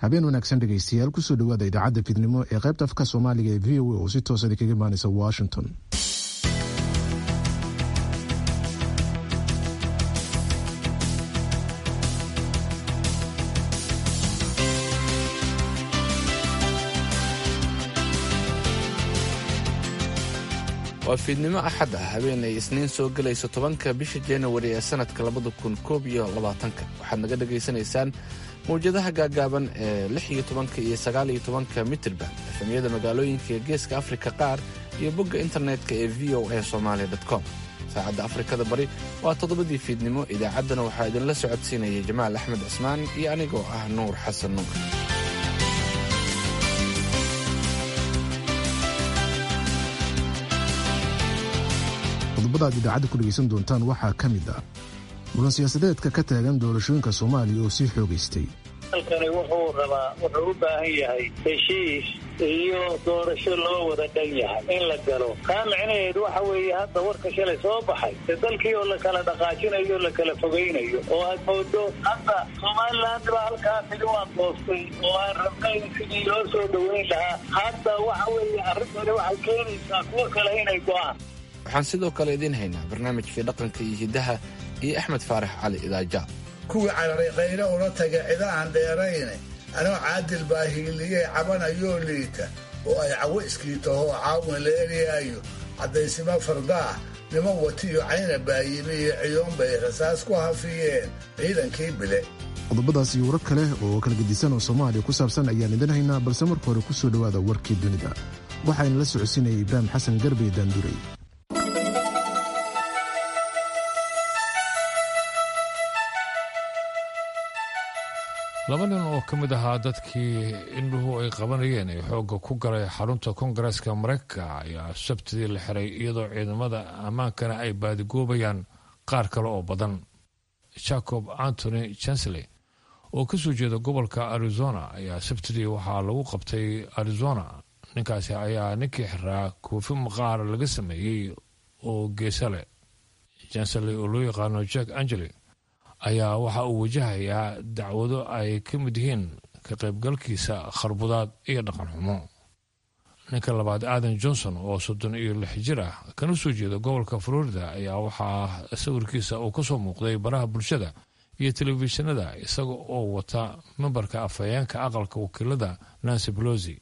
habeen wanaagsan dhegaystayaal kusoo dhawaada idaacadda fidnimo ee qaybta afka soomaaliga ee v o a oo si toosa idinkaga imaanaysa washington waa fiidnimo axad ah habeen ay isniin soo gelayso tobanka bisha januari ee sanadka labada kun koob iyo labaatanka waxaad naga dhagaysanaysaan mawjadaha gaagaaban ee lix iyo tobanka iyo sagaal iyo tobanka mitirban efemyada magaalooyinka ee geeska afrika qaar iyo bogga internetka ee v o a somalia com saacadda afrikada bari waa toddobadii fiidnimo idaacaddana waxaa idinla socodsiinaya jamaal axmed cismaan iyo anigoo ah nuur xasan nuur qodobada aad idaacadda ku dhegaysan doontaan waxaa ka mid ah muran siyaasadeedka ka taagan doorashooyinka soomaaliya oo sii xoogaystay halkani wuxuu rabaa wuxuu u baahan yahay heshiis iyo doorasho loo wada dhan yahay in la galo taa micnaheedu waxa weeye hadda warka shalay soo baxay ee dalkii oo la kala dhaqaajinayo o la kala fogaynayo oo aad moodo hadda somaliland baa halkaa tigi waan doostay oo aan rabnayn sidii loo soo dhoweyn lahaa hadda waxa weeye arrintani waxay keenaysaa kuwo kale inay go'aan waxaan sidoo kale idiin haynaa barnaamijkii dhaqanka iyo hiddaha iyo axmed faarax cali idaaja kuwii cararay qaylo ula taga cida aan dheerayne anoo caadil baa hiiliyey cabanayoo liita oo ay cawo iskiitahoo caawin la eryaayo caddaysimo fardaah nimo watiyo cayna baayimi iyo ciyoon bay rasaas ku hafiyeen ciidankii bile qodobadaas iyo warar kale oo kala gedisan oo soomaaliya ku saabsan ayaan idin haynaa balse marka hore ku soo dhowaada warkii dunida waxaana la socodsiinaya ibraahim xasan garbe daanduray laba nin oo ka mid ahaa dadkii indhuhu ay qabanayeen ee xoogga ku galay xarunta koongareeska maraykanka ayaa sabtidii la xiray iyadoo ciidamada ammaankana ay baadigoobayaan qaar kale oo badan jacob antony chansley oo ka soo jeeda gobolka arizona ayaa sabtidii waxaa lagu qabtay arizona ninkaasi ayaa ninkii xiraa koofi maqaar laga sameeyey oo geesa leh chansley oo loo yaqaano jack angeli ayaa waxa uu wajahayaa dacwado ay ka mid yihiin ka qaybgalkiisa kharbudaad iyo dhaqan xumo ninka labaad aadan johnson oo soddon iyo lix jir ah kana soo jeeda gobolka florida ayaa waxaa sawirkiisa uu kasoo muuqday baraha bulshada iyo telefishinada isaga oo wata membarka afhayeenka aqalka wakiilada nancy belosi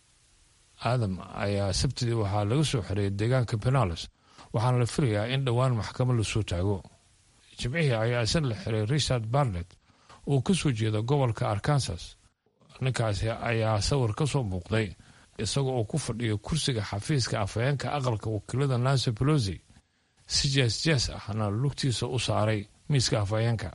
aadam ayaa sabtidii waxaa laga soo xiray deegaanka penales waxaana la filayaa in dhowaan maxkamad lasoo taago jimcihii ayaa isan la xiray richard barnet oo ka soo jeeda gobolka arkansas ninkaasi ayaa sawir ka soo muuqday isaga oo ku fadhiya kursiga xafiiska afhayeenka aqalka wakiilada nancy belosi si jees jees ahna lugtiisa u saaray miiska afhayeenka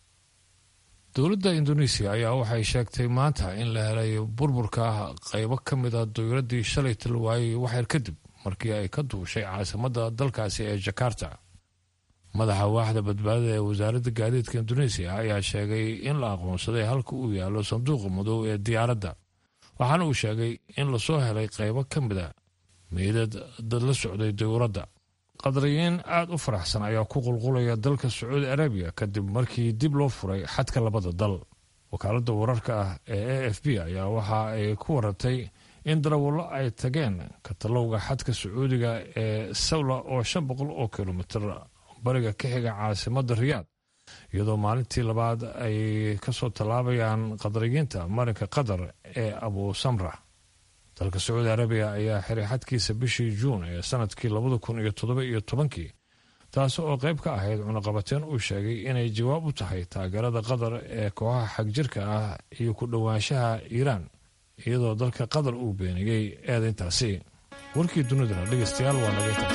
dowladda indoneesiya ayaa waxay sheegtay maanta in la helay burburka qaybo ka mida dowladdii shalay talwaayey waxyar kadib markii ay ka duushay caasimadda dalkaasi ee jakarta madaxa waaxda badbaadada ee wasaaradda gaadiidka indoneesiya ayaa sheegay in la aqoonsaday halka uu yaallo sanduuqa madow ee diyaaradda waxaana uu sheegay in lasoo helay qaybo ka mida meydad dad la socday dowladda qadariyiin aada u faraxsan ayaa ku qulqulaya dalka sacuudi arabiya kadib markii dib loo furay xadka labada dal wakaaladda wararka ah ee a f b ayaa waxa ay ku warantay in darawallo ay tageen katalowga xadka sacuudiga ee sawla oo shan boqol oo kilomitir bariga ka xiga caasimadda riyaad iyadoo maalintii labaad ay kasoo tallaabayaan qadariyiinta marinka qatar ee abu samra dalka sacuudi arabiya ayaa xiray xadkiisa bishii juun ee sanadkii labada kun iyo toddoba iyo tobankii taasi oo qayb ka ahayd cunaqabateen uu sheegay inay jawaab u tahay taageerada qatar ee kooxaha xagjirka ah iyo ku dhowaanshaha iiraan iyadoo dalka qatar uu beeniyey eedayntaasi warkii dunidana dhegeystayaal waa nagayntaas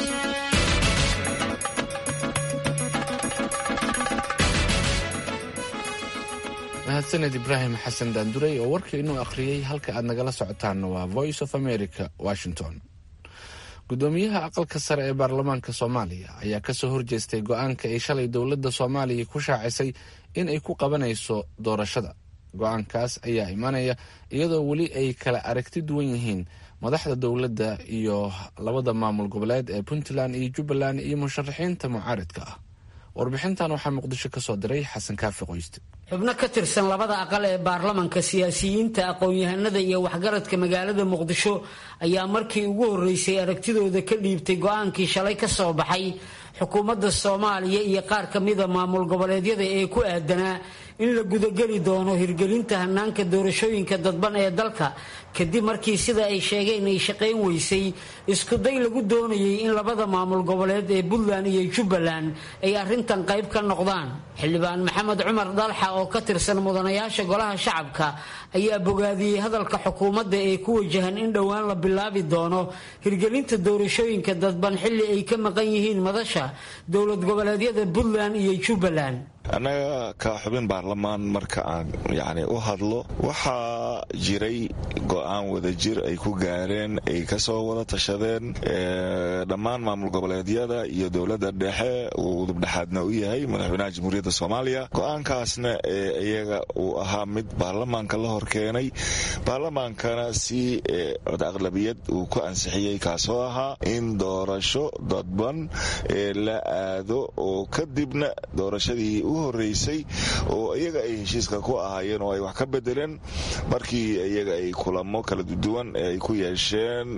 mahadsaned ibraahim xasan daanduray oo warka inuu akhriyey halka aad nagala socotaanna waa voice of america washington gudoomiyaha aqalka sare ee baarlamaanka soomaaliya ayaa kasoo horjeestay go-aanka ay shalay dowladda soomaaliya ku shaacisay in ay ku qabanayso doorashada go-aankaas ayaa imanaya iyadoo weli ay kala aragti duwan yihiin madaxda dowladda iyo labada maamul goboleed ee puntland iyo jubbaland iyo musharaxiinta mucaaridka ah warbixintan waxaa muqdisho kasoo diray xasan kaafi qoyste xubno ka tirsan labada aqal ee baarlamanka siyaasiyiinta aqoon-yahanada iyo waxgaradka magaalada muqdisho ayaa markii ugu horreysay aragtidooda ka dhiibtay go-aankii shalay ka soo baxay xukuumadda soomaaliya iyo qaar ka mida maamul goboleedyada ee ku aadanaa in la gudageli doono hirgelinta hanaanka doorashooyinka dadban ee dalka kadib markii sida ay sheegeen ay shaqayn weysay iskuday lagu doonayay in labada maamul goboleed ee puntland iyo jubbaland ay arrintan qayb ka noqdaan xildhibaan maxamed cumar dalxa oo ka tirsan mudanayaasha golaha shacabka ayaa bogaadiyey hadalka xukuumadda ee ku wajahan in dhowaan la bilaabi doono hirgelinta doorashooyinka dadban xilli ay ka maqan yihiin madasha dowlad goboleedyada puntland iyo jubbaland annaga ka xubin baarlamaan marka aan yani u hadlo waxaa jiray go-aan wadajir ay ku gaareen ay kasoo wada tashadeen dhammaan maamul goboleedyada iyo dowladda dhexe uu udubdhexaadna u yahay madaxweynaha jamhuuriyadda soomaaliya go-aankaasna ee iyaga uu ahaa mid baarlamaanka la horkeenay baarlamaankana si cod aqlabiyad uu ku ansixiyey kaasoo ahaa in doorasho dadban ee la aado oo kadibna doorashadii u horeysay oo iyaga ay heshiiska ku ahaayeen oo ay wax ka bedeleen markii iyaga ay kulamo kala duwan ay ku yeesheen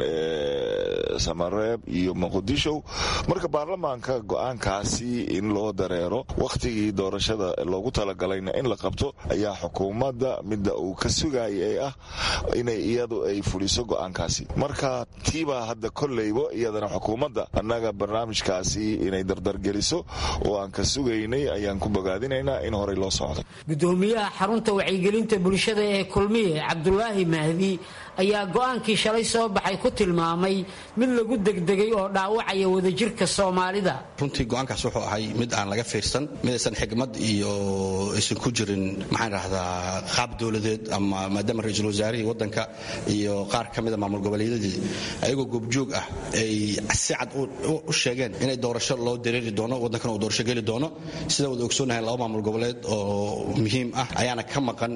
samareeb iyo muqdisho marka baarlamaanka go-aankaasi in loo dareero wakhtigii doorashada loogu talagalayna in la qabto ayaa xukuumadda midda uu ka sugayay ee ah inay iyadu ay fuliso go-aankaasi marka tiibaa hadda kolleybo iyadana xukuumadda annaga barnaamijkaasi inay dardargeliso oo aan ka sugaynay ayaan ku bogaadinaynaa in horey loo socdo gudoomiyaha xarunta wacyigelinta bulshada ee kulmiye cabdulaahi mahdi ayaa go-aankii shalay soo baxay ku tilmaamay mid lagu degdegay oo dhaawacaya wadajirka soomaalida runtii go-aankaas wuxuu ahay mid aan laga fiirsan midaysan xigmad iyo aysan ku jirin maxaan dhahdaa qaab dowladeed ama maadaama ra-iisul wasaarihii waddanka iyo qaar ka mida maamul goboleedyadii ayagoo goobjoog ah ay si cad u sheegeen inay doorasho loo dareeri doono waddankana uu doorasho geli doono sida wada ogsoonahay laba maamul goboleed oo muhiim ah ayaana ka maqan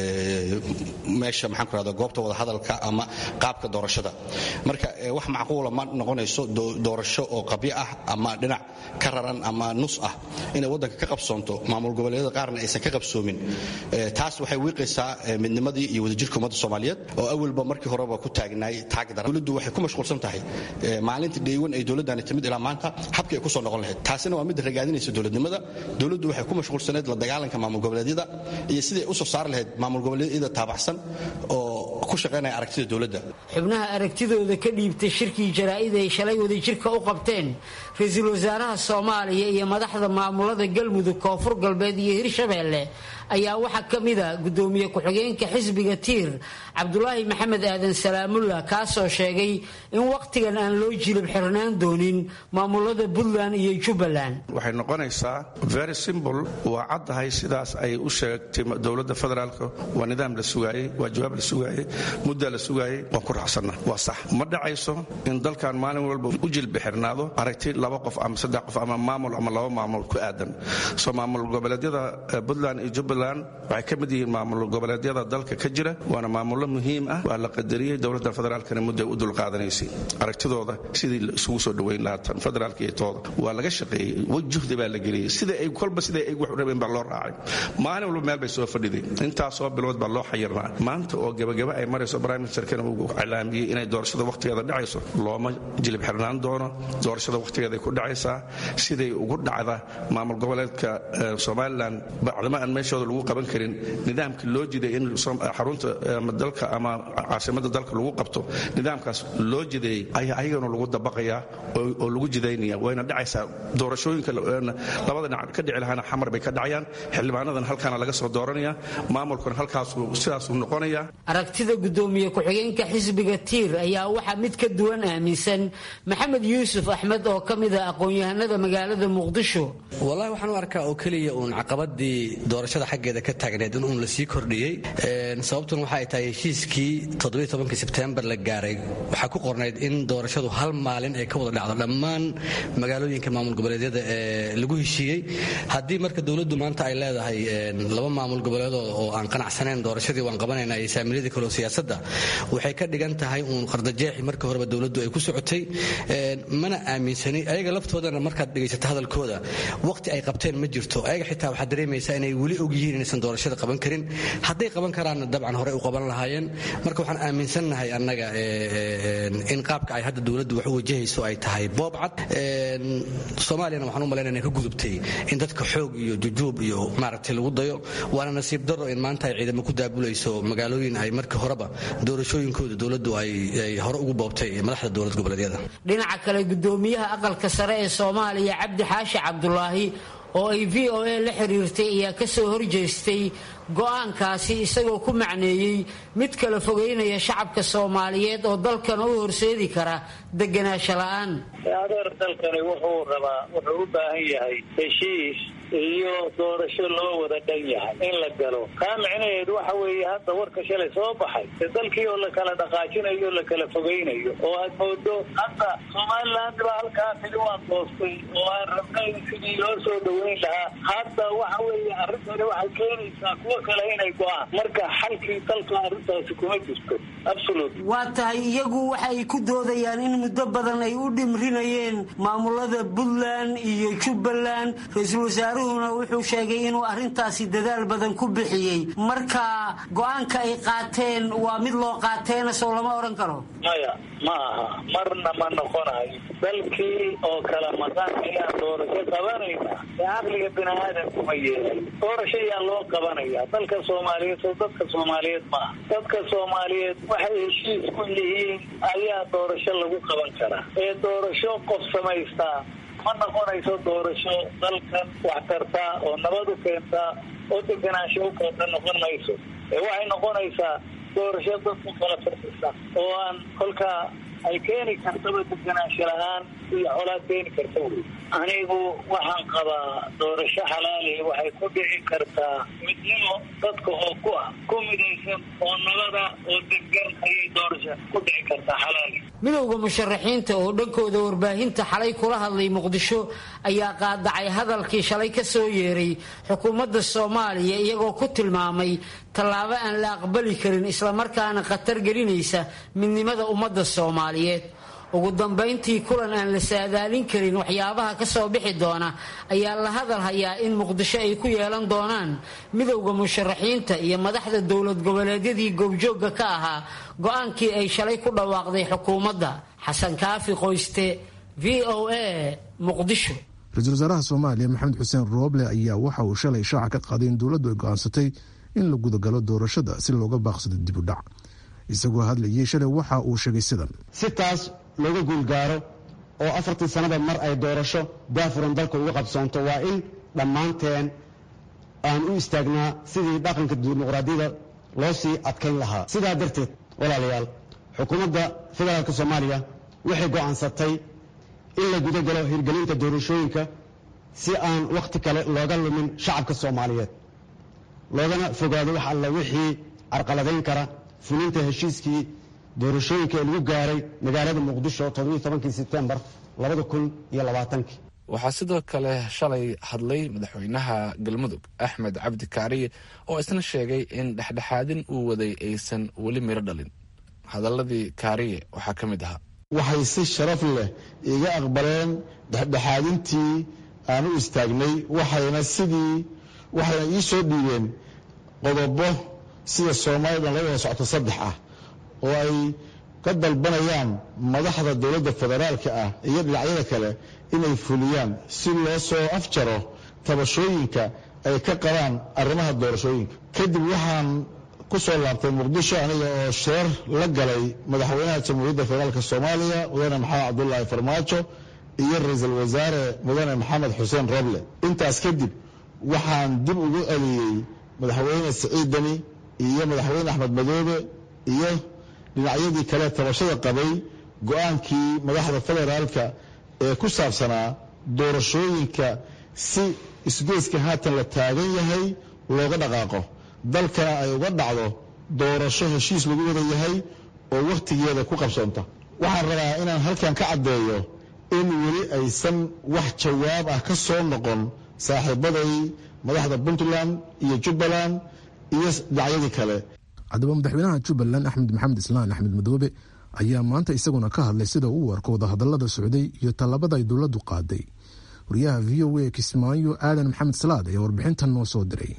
meesha maxaan ku rahda goobta wada hadalka ama qaabka doorashada marka wax macquula ma noqonayso doorasho oo qabyo ah ama dhinac ka raran ama nus ah inay waddanka ka qabsoonto maamul goboleedyada qaarna aysan ka qabsoomin taas waxay wiiqaysaa midnimadii iyo wadajirka ummadda soomaaliyeed oo awalba markii horeba ku taagnaay taagdara dowladdu waxay ku mashquulsan tahay maalinta dheewan ay dowladdani timid ilaa maanta habkii ay ku soo noqon lahayd taasina waa midda ragaadinaysa dowladnimada dowladdu waxay ku mashquulsaneed la dagaalanka maamul goboleedyada iyo sidai u soo saari lahayd maamul goboleedyada taabacsan oo ku shaqaynaya aragtida dowladda xubnaha aragtidooda ka dhiibtay shirkii jaraa'id ay shalay wadajirka u qabteen ra-iisul wasaaraha soomaaliya iyo madaxda maamulada galmudug koonfur galbeed iyo hirshabeelle ayaa waxaa ka mida gudoomiye ku-xigeenka xisbiga tiir cabdulaahi maxamed aadan salaamullah kaasoo sheegay in wakhtigan aan loo jilib xirnaan doonin maamulada puntland iyo jubbaland waxay noqonaysaa very simbl waa caddahay sidaas ay u sheegtay dowladda federaalka waa nidaam la sugaayey waa jawaab la sugaayey muddaa la sugaayey waan ku raacsanna waa sax ma dhacayso in dalkan maalin walba u jilbi xirnaado aragti laba qof ama saddex qof ama maamul ama laba maamul ku aadan soo maamul goboleedyada puntland iyo jubbaland waxay ka mid yihiin maamul goboleedyada dalka ka jira waana maamullo muhiim ah waa la qadariyey dowladda federaalkana mudday u dulqaadanaysay aragtidooda sidii isugu soo dhoweyn lahaa tan federaalka iyo tooda waa laga shaqeeyey juhdi baa la geliyey sida ay kolba sida ay wax u rabeen baa loo raacay maalin walba meel bay soo fadhiday intaasoo bilood baa loo xayirnaa maanta oo gebagaba ay marayso prime ministerkana uu cilaamiyey inay doorashada wakhtigeeda dhacayso looma jilib xirnaan doono doorashada wakhtigeeday ku dhacaysaa siday ugu dhacda maamul goboleedka somalilan bacdama aan meeshooda lagu qaban karin nidaamkii loo jiday in xarunta dalka ama caasimada dalka lagu qabto nidaamkaas loo jideeyey ayaa ayagana lagu dabaqayaa oo lagu jidaynaya wayna dhacaysaa doorashooyinka labada dhinac ka dhici lahaana xamar bay ka dhacayaan xildhibaanadan halkaana laga soo dooranaya maamulkuna halkaasu sidaasuu noqonaya aragtida gudoomiye ku-xigeenka xisbiga tiir ayaa waxaa mid ka duwan aaminsan maxamed yuusuf axmed oo ka mid ah aqoon-yahanada magaalada muqdisho wallahi waxaan u arkaa oo keliya uun caqabadii doorashada xaggeeda ka taagneed in uun la sii kordhiyey sababtuna waxa ay tahay heshiiskii todobayotobankii sebtembar la gaaray waxaa ku qornayd in doorashadu hal maalin ay ka wada dhacdo dhammaan magaalooyinka maamul goboleedyada ee lagu heshiiyey haddii marka dowladdu maanta ay leedahay laba maamul goboleedoo oo aan qanacsanayn doorashadii waan qabanayna iyo saamiiladii kaleo siyaasadda waxay ka dhigan tahay uun qardajeexi marka horeba dowladdu ay ku socotay mana aaminsani ayaga laftoodana markaad dhegaysato hadalkooda waqti ay qabteen ma jirto ayaga xitaa waxaad dareemaysaa inay weli og yihiin inaysan doorashada qaban karin hadday qaban karaanna dabcan horey u qaban lahaayeen marka waxaan aaminsannahay annaga in qaabka ay hadda dowladdu wax u wajahayso ay tahay boob cad soomaaliyana waxaan u malaynaya inay ka gudubtay in dadka xoog iyo jujuub iyo maaragtay lagu dayo waana nasiib darro in maanta ay ciidamo ku daabulayso magaalooyin ay markii horeba doorashooyinkooda dowladdu ay hore ugu boobtay madaxda dowlad goboleedyada dhinaca kale gudoomiyaha aqalka sare ee soomaaliya cabdi xaashi cabdulaahi oo ay v o a la xiriirtay ayaa ka soo horjeestay go'aankaasi isagoo ku macneeyey mid kala fogeynaya shacabka soomaaliyeed oo dalkana u horseedi kara deganaansho la'aan adeer dalkani wuxuu rabaa wuxuu u baahan yahay heshiis iyo doorasho loo wada dhan yahay in la galo kaa micnaheedu waxa weeye hadda warka shalay soo baxay de dalkii oo la kala dhaqaajinayo o la kala fogeynayo oo aad moodo hadda somaliland baa halkaa tidi waa doostay oo aan rabnay sidii loo soo dhaweyn lahaa hadda waxa weeye arrintani waxay keenaysaa kuwo kale inay go-aan marka xalkii dalka arrintaasi kuma jirto absolut waa tahay iyagu waxa ay ku doodayaan in muddo badan ay u dhimrinayeen maamulada puntland iyo jubbaland ra-iisul wasaaruhuna wuxuu sheegay inuu arrintaasi dadaal badan ku bixiyey marka go-aanka ay qaateen waa mid loo qaateena sow lama odhan karo maya ma aha marna ma noqonayo dalkii oo kala maqan ayaan doorasho qabanayna ee caqliga bini aadamku ma yeelay doorasho ayaa loo qabanaya dalka soomaaliyeed soo dadka soomaaliyeed ma aha dadka soomaaliyeed waxay heshiis ku yihiin ayaa doorasho lagu qaban karaa ee doorasho qof samaystaa ma noqonayso doorasho dalkan wax tartaa oo nabad u keentaa oo deganaansho u keenta noqon mayso ee waxay noqonaysaa doorasho dadku kala firsisa oo aan kolkaa ay keeni kartaba deganaansho la-aan iyo colaad keeni karta wey anigu waxaan qabaa doorasho xalaali waxay ku dhici kartaa midnimo dadka oo ku ah ku midaysan oo nabada oo degan ayay doorasho ku dhici kartaa xalaali midowda musharaxiinta oo dhankooda warbaahinta xalay kula hadlay muqdisho ayaa qaadacay hadalkii shalay ka soo yeeray xukuumadda soomaaliya iyagoo ku tilmaamay tallaabo aan la aqbali karin islamarkaana khatar gelinaysa midnimada ummadda soomaaliyeed ugu dambayntii kulan aan la saadaalin karin waxyaabaha ka soo bixi doona ayaa la hadal hayaa in muqdisho ay ku yeelan doonaan midowda musharaxiinta iyo madaxda dowlad goboleedyadii goobjoogga ka ahaa go-aankii ay shalay ku dhawaaqday xukuumadda xasan kaafi qoyste v o a muqdisho ra-iisul wasaaraha soomaaliya maxamed xuseen rooble ayaa waxa uu shalay shaaca ka qaaday in dowladdu ay go-aansatay in la gudagalo doorashada si looga baaqsado dib u dhac isagoo hadlayay shalay waxa uu sheegay sidan si taas looga guulgaaro oo afartii sannada mar ay doorasho daafuran dalka uga qabsoonto waa in dhammaanteen aan u istaagnaa sidii dhaqanka dimuqraadiyada loo sii adkayn lahaa sidaa darteed walaalayaal xukuumadda federaalka soomaaliya waxay go'aansatay in la gudagalo hirgelinta doorashooyinka si aan wakhti kale looga lumin shacabka soomaaliyeed loogana fogaado wax alla wixii carqaladayn kara fulinta heshiiskii doorashooyinka ee lagu gaaray magaalada muqdisho todobankii sebtembar labadakunyolabaatanki waxaa sidoo kale shalay hadlay madaxweynaha galmudug axmed cabdi kaariye oo isna sheegay in dhexdhexaadin uu waday aysan weli miro dhalin hadaladii kaariye waxaa ka mid ahaa waxay si sharaf leh iga aqbaleen dhexdhexaadintii aan u istaagnay waxayna sidii waxayna ii soo dhiibeen qodobo sida soomaalida la wada socto saddex ah oo ay ka dalbanayaan madaxda dowladda federaalka ah iyo dhinacyada kale inay fuliyaan si loo soo afjaro tabashooyinka ay ka qabaan arrimaha doorashooyinka kadib waxaan ku soo laabtay muqdisho aniga oo sheer la galay madaxweynaha jamhuuriyadda federaalk soomaaliya mudane maxamed cabdulaahi farmaajo iyo ra-iisul wasaare mudane maxamed xuseen roble intaas kadib waxaan dib ugu celiyey madaxweyne siciid deni iyo madaxweyne axmed madoobe iyo dhinacyadii kale tabashada qabay go-aankii madaxda federaalka ee ku saabsanaa doorashooyinka si isgoyska haatan la taagan yahay looga dhaqaaqo dalkana ay uga dhacdo doorasho heshiis lagu wada yahay oo wakhtigeeda ku qabsoonta waxaan rabaa inaan halkan ka caddeeyo in weli aysan wax jawaab ah ka soo noqon saaxiibaday madaxda puntland iyo jubbaland iyo dhinacyadii kale haddaba madaxweynaha jubbaland axmed maxamed islaan axmed madoobe ayaa maanta isaguna ka hadlay sida uu arko wadahadalada socday iyo tallabada ay dowladdu qaaday wariyaha v o a kismaayo aadan maxamed salaad ayaa warbixintan noo soo diray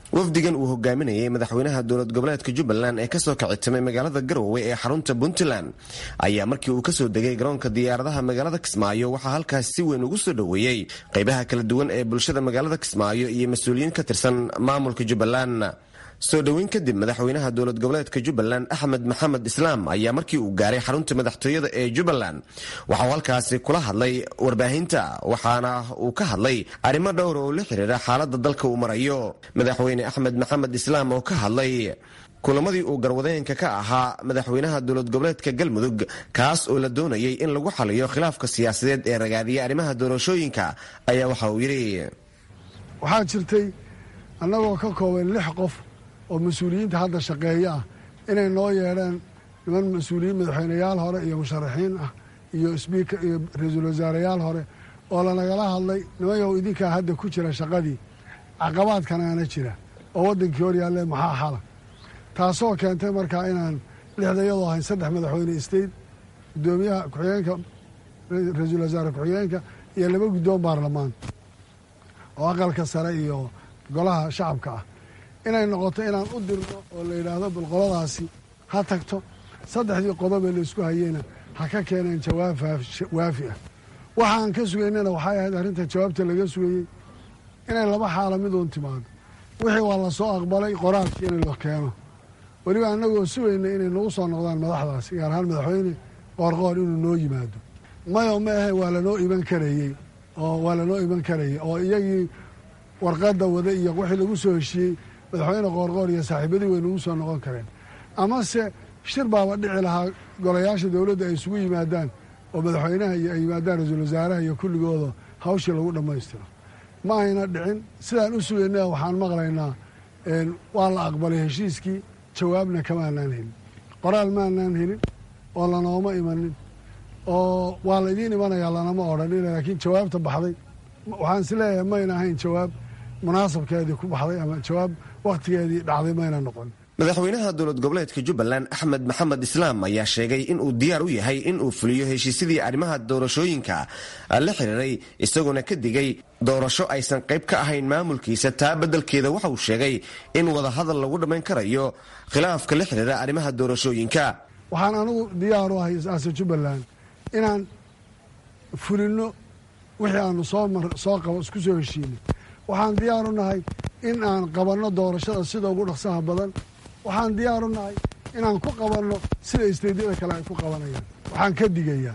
wafdigan uu hogaaminayay madaxweynaha dowlad goboleedka jubbaland ee kasoo kicitimay magaalada garowe ee xarunta puntland ayaa markii uu kasoo degay garoonka diyaaradaha magaalada kismaayo waxaa halkaas si weyn ugu soo dhoweeyey qaybaha kala duwan ee bulshada magaalada kismaayo iyo mas-uuliyiin ka tirsan maamulka jubbaland soo dhoweyn kadib madaxweynaha dowlad goboleedka jubbaland axmed maxamed islaam ayaa markii uu gaaray xarunta madaxtooyada ee jubbaland waxauu halkaasi kula hadlay warbaahinta waxaana uu ka hadlay arrimo dhowra oo la xiriira xaalada dalka uu marayo madaxweyne axmed maxamed islaam oo ka hadlay kulamadii uu garwadeenka ka ahaa madaxweynaha dowlad goboleedka galmudug kaas oo la doonayay in lagu xaliyo khilaafka siyaasadeed ee ragaadiya arrimaha doorashooyinka ayaa waxa uu yidhi waxaa jirtay annagoo ka kooban lix qof oo mas-uuliyiinta hadda shaqeeya ah inay noo yeedheen niman mas-uuliyiin madaxweyneyaal hore iyo musharaxiin ah iyo sbiika iyo ra-iisul wasaareyaal hore oo lanagala hadlay nimayow idinkaa hadda ku jira shaqadii caqabaadkanaana jira oo waddankii hor yaalle maxaa xala taasoo keentay markaa inaan lixda iyadoo ahayn saddex madaxweyne state guddoomiyaha ku-xigeenka ra-iisul wasaare ku-xigeenka iyo laba guddoon baarlamaan oo aqalka sare iyo golaha shacabka ah inay noqoto inaan u dirno oo la yidhaahdo balqoladaasi ha tagto saddexdii qodobee laysku hayeyna ha ka keeneen jawaab waafi ah waxaan ka sugaynana waxay ahayd arrinta jawaabta laga sugayey inay laba xaala miduun timaado wixii waa la soo aqbalay qoraalkii in la keeno weliba annagoo sugaynay inay nagu soo noqdaan madaxdaasi gaar ahaan madaxweyne qoorqoor inuu noo yimaado mayo ma ahe waa lanoo iman karayey oo waa lanoo iman karayey oo iyagii warqadda wada iyo wixii lagu soo heshiiyey madaxweyne qoorqoor iyo saaxiibadii way nagu soo noqon kareen amase shir baaba dhici lahaa golayaasha dowladda ay isugu yimaadaan oo madaxweynaha iyo ay yimaadaan ra-iisul wasaaraha iyo kulligooda hawshii lagu dhammaystiro ma ayna dhicin sidaan u sugayna waxaan maqlaynaa waa la aqbalay heshiiskii jawaabna kamaanaan helin qoraal maanaan helin oo lanooma imanin oo waa laydiin imanayaa lanama odhanin laakiin jawaabta baxday waxaan is leeyahay mayna ahayn jawaab munaasabkeedii ku baxday ama jawaab wakhtigeedii dhacday mayna noqon madaxweynaha dowlad goboleedka jubbaland axmed maxamed islaam ayaa sheegay in uu diyaar u yahay in uu fuliyo heshiisyadii arrimaha doorashooyinka la xiriiray isagoona ka digay doorasho aysan qayb ka ahayn maamulkiisa taa beddelkeeda waxa uu sheegay in wadahadal lagu dhammayn karayo khilaafka la xiriira arrimaha doorashooyinka waxaan anigu diyaar u ahay ase jubbaland inaan fulinno wixii aanu soosoo qabo isku soo heshiinay waxaan diyaar u nahay in aan qabanno doorashada sida ugu dhaqsaha badan waxaan diyaar u nahay inaan ku qabanno sida isteydyada kale ay ku qabanayaan waxaan ka digayaa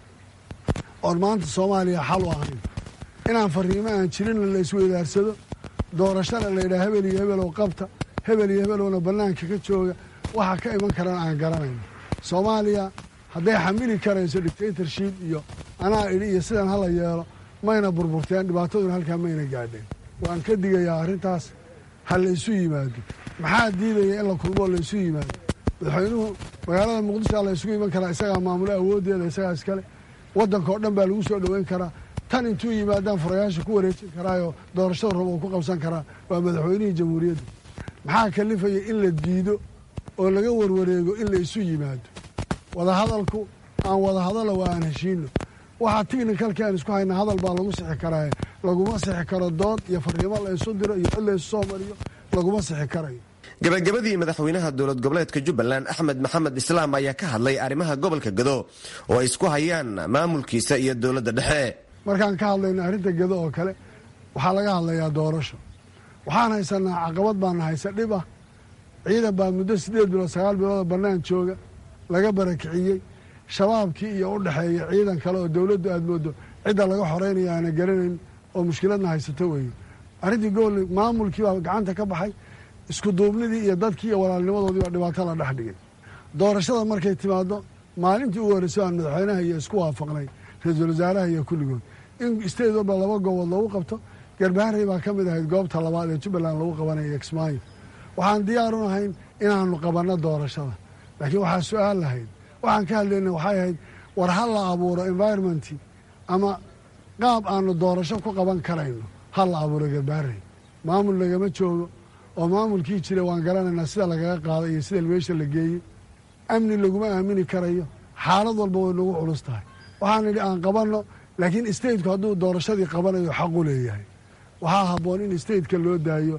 oon maanta soomaaliya xal u ahayn inaan fariimo aan jirinna la isweydaarsado doorashana laydhaha hebel iyo hebelow qabta hebel iyo hebelowna bannaanka ka jooga waxa ka iman karana aan garanayno soomaaliya hadday xamili karayso dictatorship iyo anaa idhi iyo sidan hala yeelo mayna burburteen dhibaataduna halkaa mayna gaadheen waan ka digayaa arrintaas ha la isu yimaado maxaa diidaya in la kulmoo la isu yimaado madaxweynuhu magaalada muqdishoa la isugu iman karaa isagaa maamulo awooddeeda isagaa iskale waddanka oo dhan baa lagu soo dhoweyn karaa tan intuu yimaadaan furayaasha ku wareejin karaayoo doorashada rabo uu ku qabsan karaa waa madaxweynihii jamhuuriyadda maxaa kalifaya in la diido oo laga warwareego in la isu yimaado wadahadalku aan wadahadalo waa aan heshiino waxaa tignikalkii aan isku hayna hadal baa lagu sixi karaaye laguma sixi karo dood iyo fariimo la isu diro iyo cid la isu soo mariyo laguma sixi karayo gabagabadii madaxweynaha dowlad goboleedka jubbaland axmed maxamed islaam ayaa ka hadlay arrimaha gobolka gado oo ay isku hayaan maamulkiisa iyo dowladda dhexe markaan ka hadlayno arrinta gado oo kale waxaa laga hadlayaa doorasho waxaan haysanaa caqabad baana haysa dhib ah ciidan baa muddo siddeed bilood sagaal bilooda bannaan jooga laga barakiciyey shabaabkii iyo u dhexeeya ciidan kale oo dowladdu aad moodo cidda laga xoreynaya aana garanayn oo mushkiladna haysato weeye arrintii gobol maamulkii baa gacanta ka baxay isku duubnidii iyo dadkii iyo walaalnimadoodii baa dhibaato la dhex dhigay doorashada markay timaado maalintii ugu horreysay aan madaxweynaha iyo isku waafaqnay ra-iisul wasaaraha iyo kulligood in state walba laba goobood lagu qabto garbaharey baa ka mid ahayd goobta labaad ee jubbaland lagu qabanaya kismaayo waxaan diyaar u nahayn inaanu qabanno doorashada laakiin waxaa su-aal lahayd waxaan ka hadlayna waxay ahayd war ha la abuuro environmentii ama qaab aanu doorasho ku qaban karayno ha la abuuro garbaharey maamul lagama joogo oo maamulkii jira waan garanaynaa sida lagaga qaaday iyo sida meesha la geeyey amni laguma aamini karayo xaalad walba way nagu culus tahay waxaan idhi aan qabanno laakiin stateku hadduu doorashadii qabanayo xaqu leeyahay waxaa habboon in stateka loo daayo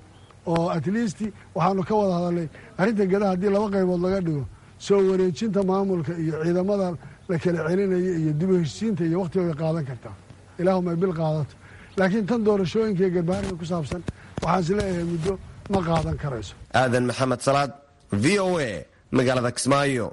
oo at least waxaanu ka wada hadalnay arrinta gedaha haddii laba qaybood laga dhigo soo wareejinta maamulka iyo ciidamada la kala celinaya iyo dib u heshiisiinta iyo wakhtiga way qaadan kartaa ilaahuma ay bil qaadato laakiin tan doorashooyinka iyo garbaariga ku saabsan waxaan is leeyahay muddo ma qaadan karayso aadan maxamed salaad v o a magaalada kismaayo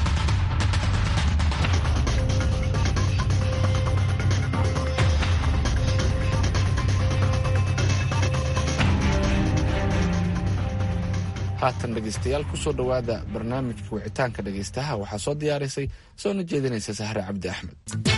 haatan dhegaystayaal kusoo dhowaada barnaamijka wicitaanka dhegaystaha waxaa soo diyaarisay soona jeedinaysa sahre cabdi axmed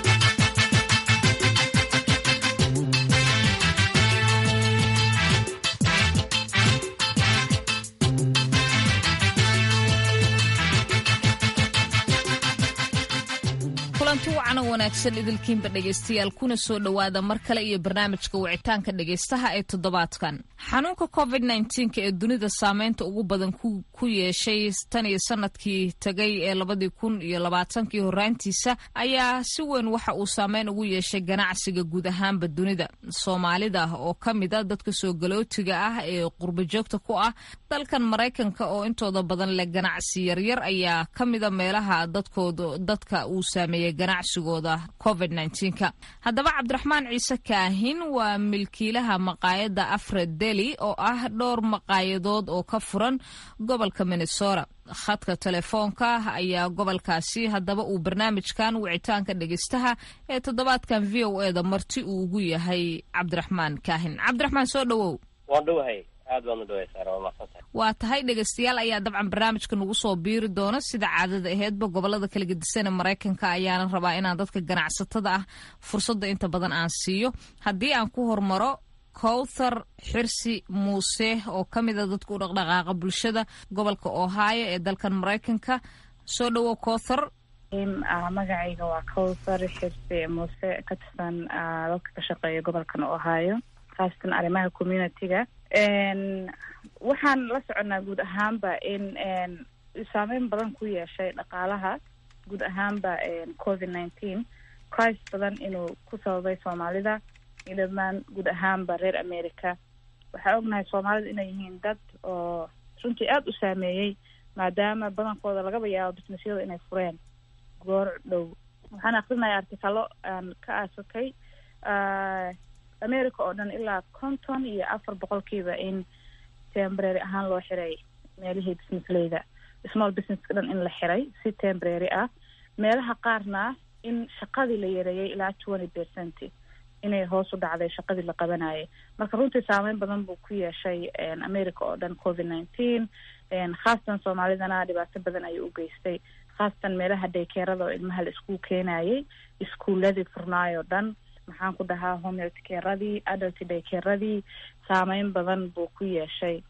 kulanti wacan oo wanaagsan idilkiinba dhegaystayaal kuna soo dhowaada mar kale iyo barnaamijka wicitaanka dhegaystaha ee toddobaadkan xanuunka covid nnteenka ee dunida saameynta ugu badan ku yeeshay tan iyo sanadkii tagay ee labadii kun iyo labaatankii horaantiisa ayaa si weyn waxa uu saameyn ugu yeeshay ganacsiga guud ahaanba dunida soomaalida oo ka mid a dadka soo galootiga ah ee qurba joogta ku ah dalkan maraykanka oo intooda badan leh ganacsi yaryar ayaa ka mida meelaha dadkooda dadka uu saameeyey ganacsigooda covid nnteenka haddaba cabdiraxmaan ciise kaahin waa milkiilaha maqaayadda afred deli oo ah dhowr maqaayadood oo ka furan gobolka minnesota khadka telefoonka ayaa gobolkaasi haddaba uu barnaamijkan wicitaanka dhegeystaha ee toddobaadkan v o e da marti uu ugu yahay cabdiraxmaan kaahin cabdiraxmaan soo dhowow waan dhowahay aad baan u dhaway saara waa mahadsantahay waa tahay dhegaystayaal ayaa dabcan barnaamijka nagu soo biiri doona sida caadada aheedba gobolada kala gedisan ee maraykanka ayaana rabaa inaan dadka ganacsatada ah fursadda inta badan aan siiyo haddii aan ku hormaro kowthar xirsi muuse oo ka mid a dadka u dhaqdhaqaaqa bulshada gobolka ohio ee dalkan maraykanka soo dhowow kowthar magacayga waa kowthar xirsi muuse ka tirsan dadka ka shaqeeya gobolkan ohio khaasatan arrimaha community-ga waxaan la soconaa guud ahaanba in saameyn badan ku yeeshay dhaqaalaha guud ahaanba covid nineteen crisis badan inuu ku sababay soomaalida iyo dhammaan guud ahaanba reer america waxaa ognahay soomaalida inay yihiin dad oo runtii aada u saameeyey maadaama badankooda lagaba yaabo businessyada inay fureen goor dhow waxaan akrinaya artikalo aan ka aasakay america oo dhan ilaa konton iyo afar boqolkiiba in tembrary ahaan loo xiray meelihii businessleyda small businesska dhan in la xiray si tembrary ah meelaha qaarna in shaqadii la yareeyay ilaa twenty percent inay hoos u dhacday shaqadii la qabanayay marka runtii saameyn badan buu ku yeeshay america oo dhan covid nineteen khaasatan soomaalidana dhibaato badan ayuu u geystay khaasatan meelaha daykeerada oo ilmaha la iskuul keenayay iskuuladii furnaayoo dhan maxaan ku dhahaa homehealthcaradii adult daycaradii saameyn badan buu ku yeeshay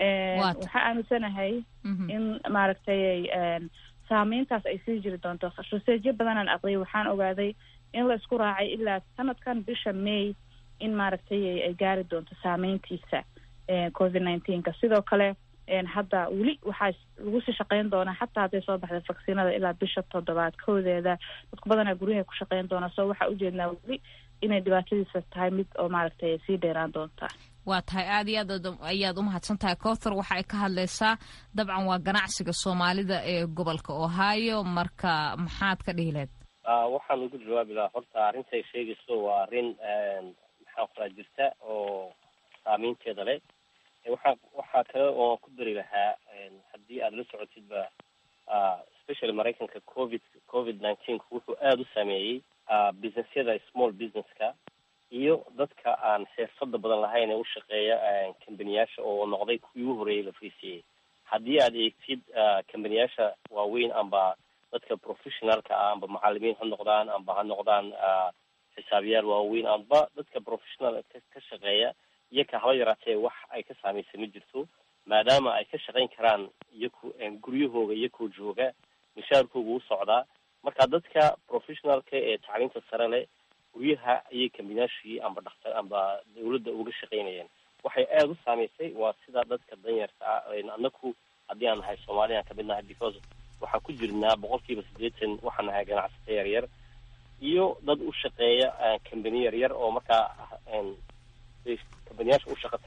waxaa aaminsanahay in maaragtay saameyntaas ay sii jiri doonto researchyo badanaan aqriyay waxaan ogaaday in la isku raacay ilaa sanadkan bisha may in maaragtay ay gaari doonto saameyntiisa covid nineteenka sidoo kale hadda weli waxaa lagu sii shaqeyn doonaa xataa hadday soo baxda vacciinada ilaa bisha toddobaad koodeeda dadku badanaa guryaha ku shaqeyn doonaa so waxaa ujeednaa weli inay dhibaatadiisa tahay mid oo maaragtay sii dheeraan doontaa waa tahay aad iyo aad ayaad umahadsan tahay cowthar waxa ay ka hadlaysaa dabcan waa ganacsiga soomaalida ee gobolka ohio marka maxaad ka dhihi lahayd waxaan ugu jawaabi lahaa horta arrintay sheegayso waa arrin maxaan qoraa jirta oo saameynteeda leh waxaa waxaa kale oo ku dari lahaa haddii aada la socotidba especially maraykanka covid covid nineteen wuxuu aada u saameeyey businessyada small businesska iyo dadka aan xirfada badan lahayn ee u shaqeeya kambaniyaasha oo noqday kuwii u horeeyay la friisiyey haddii aad eegtid kambaniyaasha waaweyn amba dadka professionalka ah amba macalimiin ha noqdaan amba ha noqdaan xisaabiyaal waaweyn amba dadka professional ka shaqeeya iyaka haba yaraatee wax ay ka saamaysa ma jirto maadaama ay ka shaqayn karaan iyaku guryahooga iyakoo jooga mishaarkooga u socdaa marka dadka professionalka ee tacliinta sare leh guryaha ayay kambinaashii amba dhaktar amba dawladda uga shaqaynayeen waxay aada u saamaysay waa sida dadka danyarta ah anaku haddii aan nahay soomaaliyan kamid nahay because waxaan ku jirnaa boqol kiiba siddeetan waxaan nahay ganacsata yar yar iyo dad u shaqeeya kambani yar yar oo markaa kambaniyaasha u shaqo taga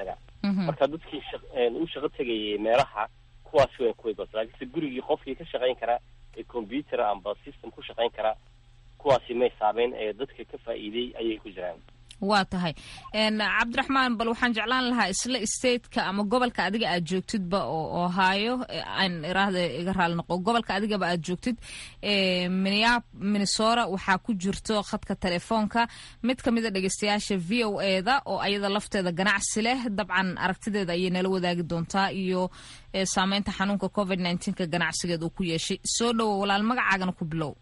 marka dadkii u shaqo tegayay meelaha kuwaasi way kuway bas laakiinse gurigii qofkii ka shaqayn karaa ee computer amba system ku shaqayn karaa kuwaasi may saameen ee dadka ka faa'iiday ayay ku jiraan waa tahay cabdiraxmaan bal waxaan jeclaan lahaa isla stateka ama gobolka adiga aad joogtidba oo ohio aan iraahda iga raali noqo gobolka adigaba aad joogtid minnesota waxaa ku jirto khadka telefoonka mid ka mid a dhegeystayaasha v o e da oo ayada lafteeda ganacsi leh dabcan aragtideeda ayay nala wadaagi doontaa iyo saameynta xanuunka covid nneteen-ka ganacsigeed uu ku yeeshay soo dhowo walaal magacaagana ku bilow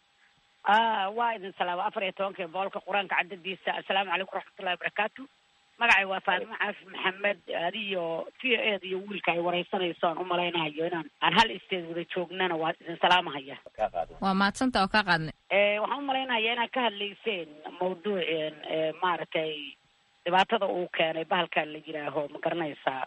waa idin salaama afar iyo tobankii boolka qur-aanka cadadiisa assalaamu calaykum waraxmatullahi wabarakaatu magacay waa faatimo caafi maxamed adiyo t ed iyo wiilka ay wareysanayso aan umalaynahayo inaan aan hal isteed wada joognana waa idin salaamahaya waa mahadsanta oo kaa qaadnay waxaan umalaynaya inaad ka hadlayseen mawduuceen maaragtay dhibaatada uu keenay bahalkan la yidhaaho ma garanaysaa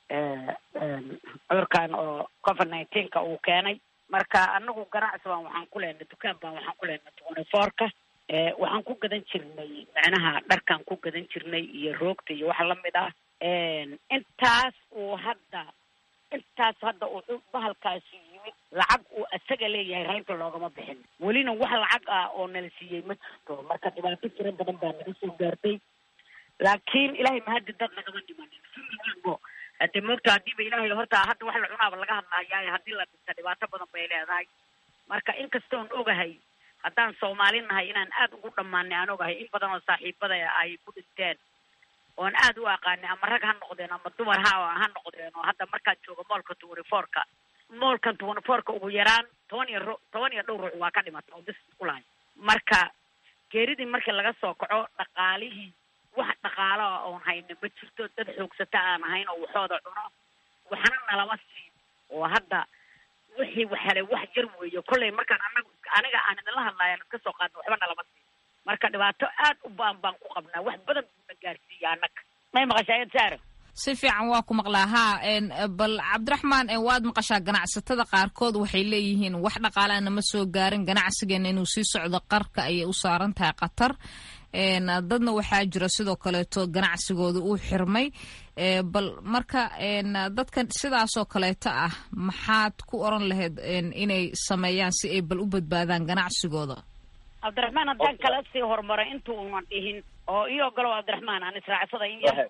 cudurkan oo covid nineteenka uu keenay marka anagu ganacsi baan waxaan ku leenay dukaan baan waxaan ku leenay twenty fourka waxaan ku gadan jirnay macnaha dharkaan ku gadan jirnay iyo roogta iyo waxa lamid ah intaas uu hadda intaas hadda uu bahalkaasi yimid lacag uu isaga leeyahay reynta loogama bixin welina wax lacag ah oo nala siiyey ma jirto marka dhibaato tiro badan baa naga soo gaartay laakiin ilahay mahadi dad nagama dhimanin sibo hade moogta hadiiba ilaahay horta hadda wax la cunaaba laga hadlahayaa haddii la dhinta dhibaato badan bay leedahay marka inkastoon ogahay haddaan soomaali nahay inaan aad ugu dhammaanay aan ogahay in badan oo saaxiibada ay ku dhinteen oon aad u aqaanay ama rag ha noqdeen ama dumar ha ha noqdeen oo hadda markaan joogo moolka twenty fourka moolkan twenty fourka ugu yaraan toban iyo ru toban iyo dhowr ruux waa ka dhimata oo bis ku lahay marka geeridii markii laga soo kaco dhaqaalihii wax dhaqaalo ah oon hayna ma jirto dad xoogsata aan ahayn oo waxooda cuno waxna nalama siin oo hadda wixii wax helay wax yar weeyo kollay markaan anagu aniga aan idinla hadlayan iska soo qaadna waxba nalama siin marka dhibaato aad u baan baan ku qabnaa wax badan buuna gaarsiiya annaga may maqashaa ed saaro si fiican waa ku maqlaa haa bal cabdiraxmaan waad maqashaa ganacsatada qaarkood waxay leeyihiin wax dhaqaalaana ma soo gaarin ganacsigeena inuu sii socdo qarka ayay u saaran tahay qatar dadna waxaa jira sidoo kaleeto ganacsigooda uu xirmay bal marka dadka sidaasoo kaleeto ah maxaad ku oran lahayd inay sameeyaan si ay bal u badbaadaan ganacsigooda cabdiraxmaan haddaan kala sii horumaray inta uunan dhihin oo io ogolow cabdiraxmaan aan israacsada in yar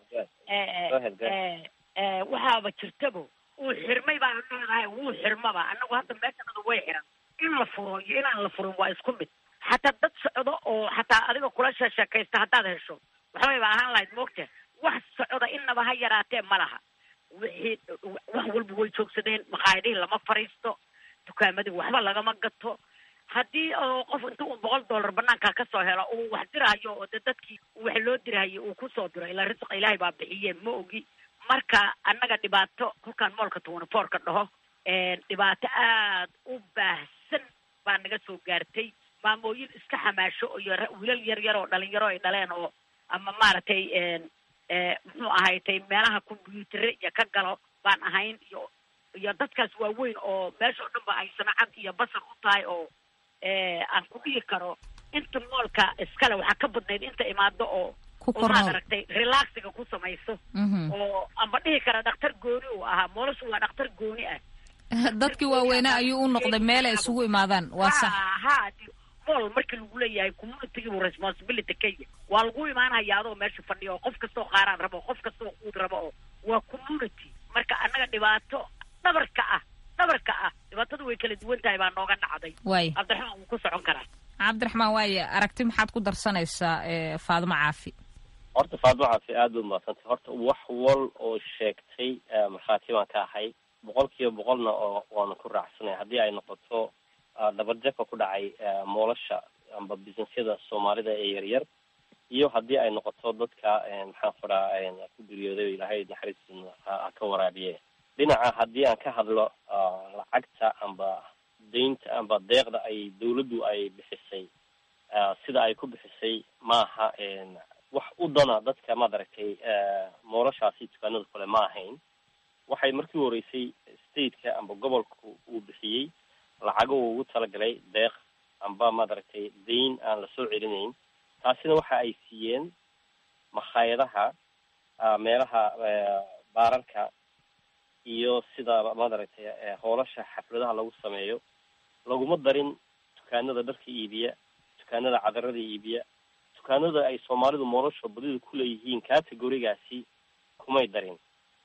waxaaba jirtabo uu xirmay baan leedahay wuu xirmaba anagu hadda meeshanada way xiran in la furo iyo inaan la furin waa isku mid xataa dad socdo oo xataa adiga kula sheekaysta haddaad hesho waxbayba ahaan lahayd moogta wax socda inaba ha yaraatee ma laha wixii wax walba way joogsadeen maqaayadihii lama fariisto dukaamadii waxba lagama gato haddii oo qof inta uu boqol dollar banaanka kasoo helo uu wax dirahayo oo de dadkii wax loo dirahayo uu kusoo diro ilaa risqa ilaahay baa bixiye ma ogi marka annaga dhibaato kolkaan moolka twenty fourka dhaho dhibaato aad u baahsan baa naga soo gaartay maamooyin iska xamaasho iyo wiilal yar yar oo dhalinyaro ay dhaleen oo ama maaragtay muxuu ahaytay meelaha combyuutere iyo ka galo baan ahayn iyo iyo dadkaas waaweyn oo meesha o dhan ba ay samacad iyo basar u tahay oo aan ku dhihi karo inta moolka iskale waxaa ka badnayd inta imaado oo oo maad aragtay relaxiga ku samayso oo amba dhihi kara dhakhtar gooni uu ahaa moolashu waa dhakhtar gooni ah dadkii waaweynaa ayuu u noqday meel ay isugu imaadaan waa sax ha mool markii lagu leeyahay communitygiibu responsibility kaya waa lagu imaanaya adoo meesha fadhiya oo qof kastoo qaaraan rabo qof kastoo quud rabo oo waa community marka annaga dhibaato dhabarka ah dhabarka ah dhibaatadu way kala duwan tahay baa nooga dhacday waay cabdiraxmaan wuu ku socon karaa cabdiraxmaan waaye aragti maxaad ku darsanaysaa faadimo caafi horta faadimo caafi aad bay umahadsantay horta wax wal oo sheegtay markhaati baan ka ahay boqol kiiba boqolna oo waanu ku raacsanay haddii ay noqoto dabarjabka ku dhacay moolasha amba businessyada soomaalida ee yaryar iyo haddii ay noqoto dadka maxaan kuraa ku geeriyooday ilaahay naxariis ha ka waraabiye dhinaca haddii aan ka hadlo lacagta amba daynta amba deeqda ay dawladdu ay bixisay sida ay ku bixisay maaha wax u dana dadka maaragtay moolashaasi dukaanada kale ma ahayn waxay markii horeysay stateka amba gobolka uu bixiyey lacago uu ugu talagalay deeq amba maaragtay dayn aan lasoo celinayn taasina waxa ay siiyeen makhaayadaha meelaha baararka iyo sida maaragtay hoolasha xafladaha lagu sameeyo laguma darin dukaanada dharka iibiya dukaanada cadarada iibiya dukaanada ay soomaalidu nolosha badida kuleeyihiin categorigaasi kumay darin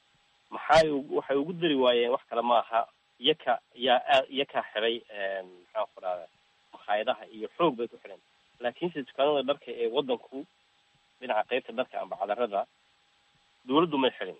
maxay waxay ugu dari waayeen wax kale maaha iyaka yaa aad iyakaa xiday maxaan ku dhahda makhaayadaha iyo xoog bay ku xidheen laakiinse dukaanada dharka ee wadanku dhinaca qeybta dharka amba cadarada dawladdu may xidhin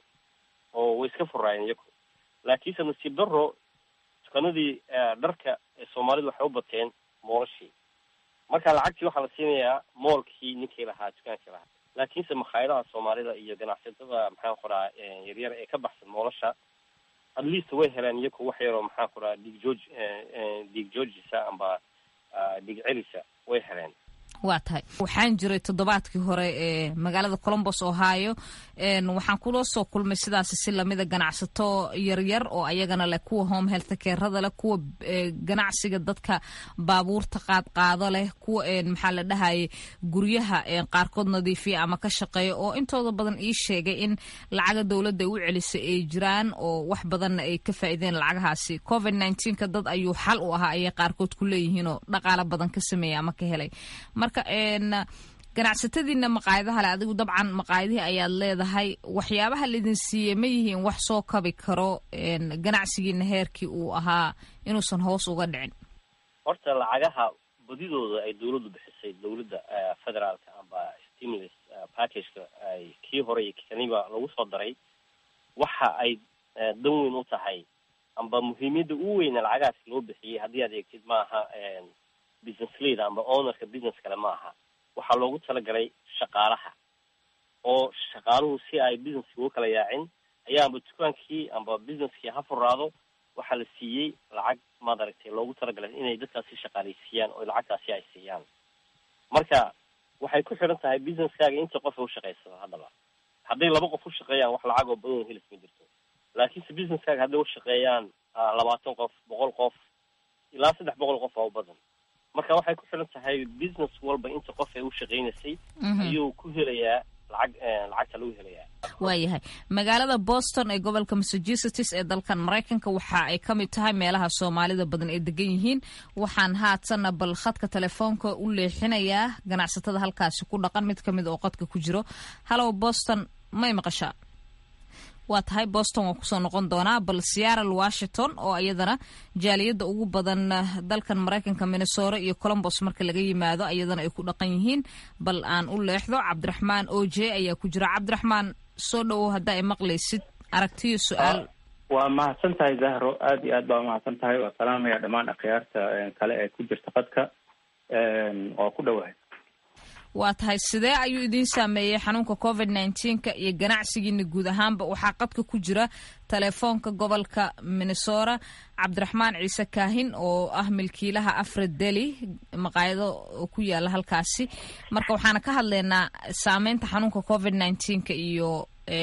oo way iska furaayeen iyaku laakiinse nasiib daro dukaanadii dharka ee soomaalidu waxay u bateen moolashii marka lacagtii waxaa la siinayaa moolkii ninkii lahaa dukaankii lahaa laakiinse makhaayadaha soomaalida iyo ganacsatada maxaan ku dhaha yaryar ee ka baxsan moolasha at least way heleen iyaku wax yaroo maxaan ku dhaha dhiig jooj dhiig joojisa amba dhiig celisa way heleen waa tahay waxaan jiray toddobaadkii hore ee magaalada colombos ohio waxaan kula soo kulmay sidaasi si lamida ganacsato yaryar oo ayagana leh kuwa home health carada leh kuwa ganacsiga dadka baabuurta qaadqaado leh kuwa maxaa la dhahayay guryaha qaarkood nadiifiya ama ka shaqeeya oo intooda badan ii sheegay in lacaga dowladda u celisay ay jiraan oo wax badanna ay ka faa'iideen lacagahaasi covid nneteen-ka dad ayuu xal u ahaa ayay qaarkood ku leeyihiinoo dhaqaalo badan ka sameeya ama ka helay marka ganacsatadiina maqaayadaha le adigu dabcan maqaayadihii ayaad leedahay waxyaabaha laidin siiyey ma yihiin wax soo kabi karo ganacsigiina heerkii uu ahaa inuusan hoos uga dhicin horta lacagaha badidooda ay dawladdu bixisay dawladda federaalka amba stimulus packageka ay kii hore iyo kaniba lagu soo daray waxa ay dan weyn u tahay amba muhiimiyadda u weyna lacagahaas loo bixiyey haddii aad eegtid maaha business leader amba ownerka business kale ma aha waxaa loogu talagalay shaqaalaha oo shaqaaluhu si ay businesski uga kala yaacin ayaa amba dukaankii amba businesskii ha furaado waxaa la siiyey lacag maad aragtay loogu talagalay inay dadkaasi shaqaaleysiiyaan oo lacagtaasi ay siiyaan marka waxay ku xidhan tahay businesskaaga inta qof u shaqaysado haddaba hadday laba qof u shaqeeyaan wax lacag oo badan helis ma jirto laakiinse businesskaaga hadday u shaqeeyaan labaatan qof boqol qof ilaa saddex boqol qof oo u badan marka waxay ku xiran tahay business walba inta qof ee u shaqaynaysay ayuu ku helayaa lacag lacagta lagu helayaa waayahay magaalada boston ee gobolka massachusetts ee dalkan maraykanka waxa ay ka mid tahay meelaha soomaalida badan ay degan yihiin waxaan haatanna bal khadka telefoonka u leexinayaa ganacsatada halkaasi ku dhaqan mid kamid oo qadka ku jiro hallow boston may maqashaa waa tahay boston waan kusoo noqon doonaa bal seattle washington oo iyadana jaaliyadda ugu badan dalkan maraykanka minnesota iyo colombos marka laga yimaado iyadana ay ku dhaqan yihiin bal aan u leexdo cabdiraxmaan o j ayaa ku jira cabdiraxmaan soo dhowow haddaa ay maqlaysid aragtiyo su-aal waa mahadsan tahay zahro aada iyo aad baa umahadsan tahay waa salaamaya dhammaan akhyaarta kale ee ku jirta qadka waa ku dhowahay waa tahay sidee ayuu idiin saameeyey xanuunka covid nneteen-ka iyo ganacsigiina guud ahaanba waxaa qadka ku jira telefoonka gobolka minnesota cabdiraxmaan ciise kaahin oo ah milkiilaha afred deli maqaayado ku yaala halkaasi marka waxaana ka hadlaynaa saameynta xanuunka covid nneteen-ka iyo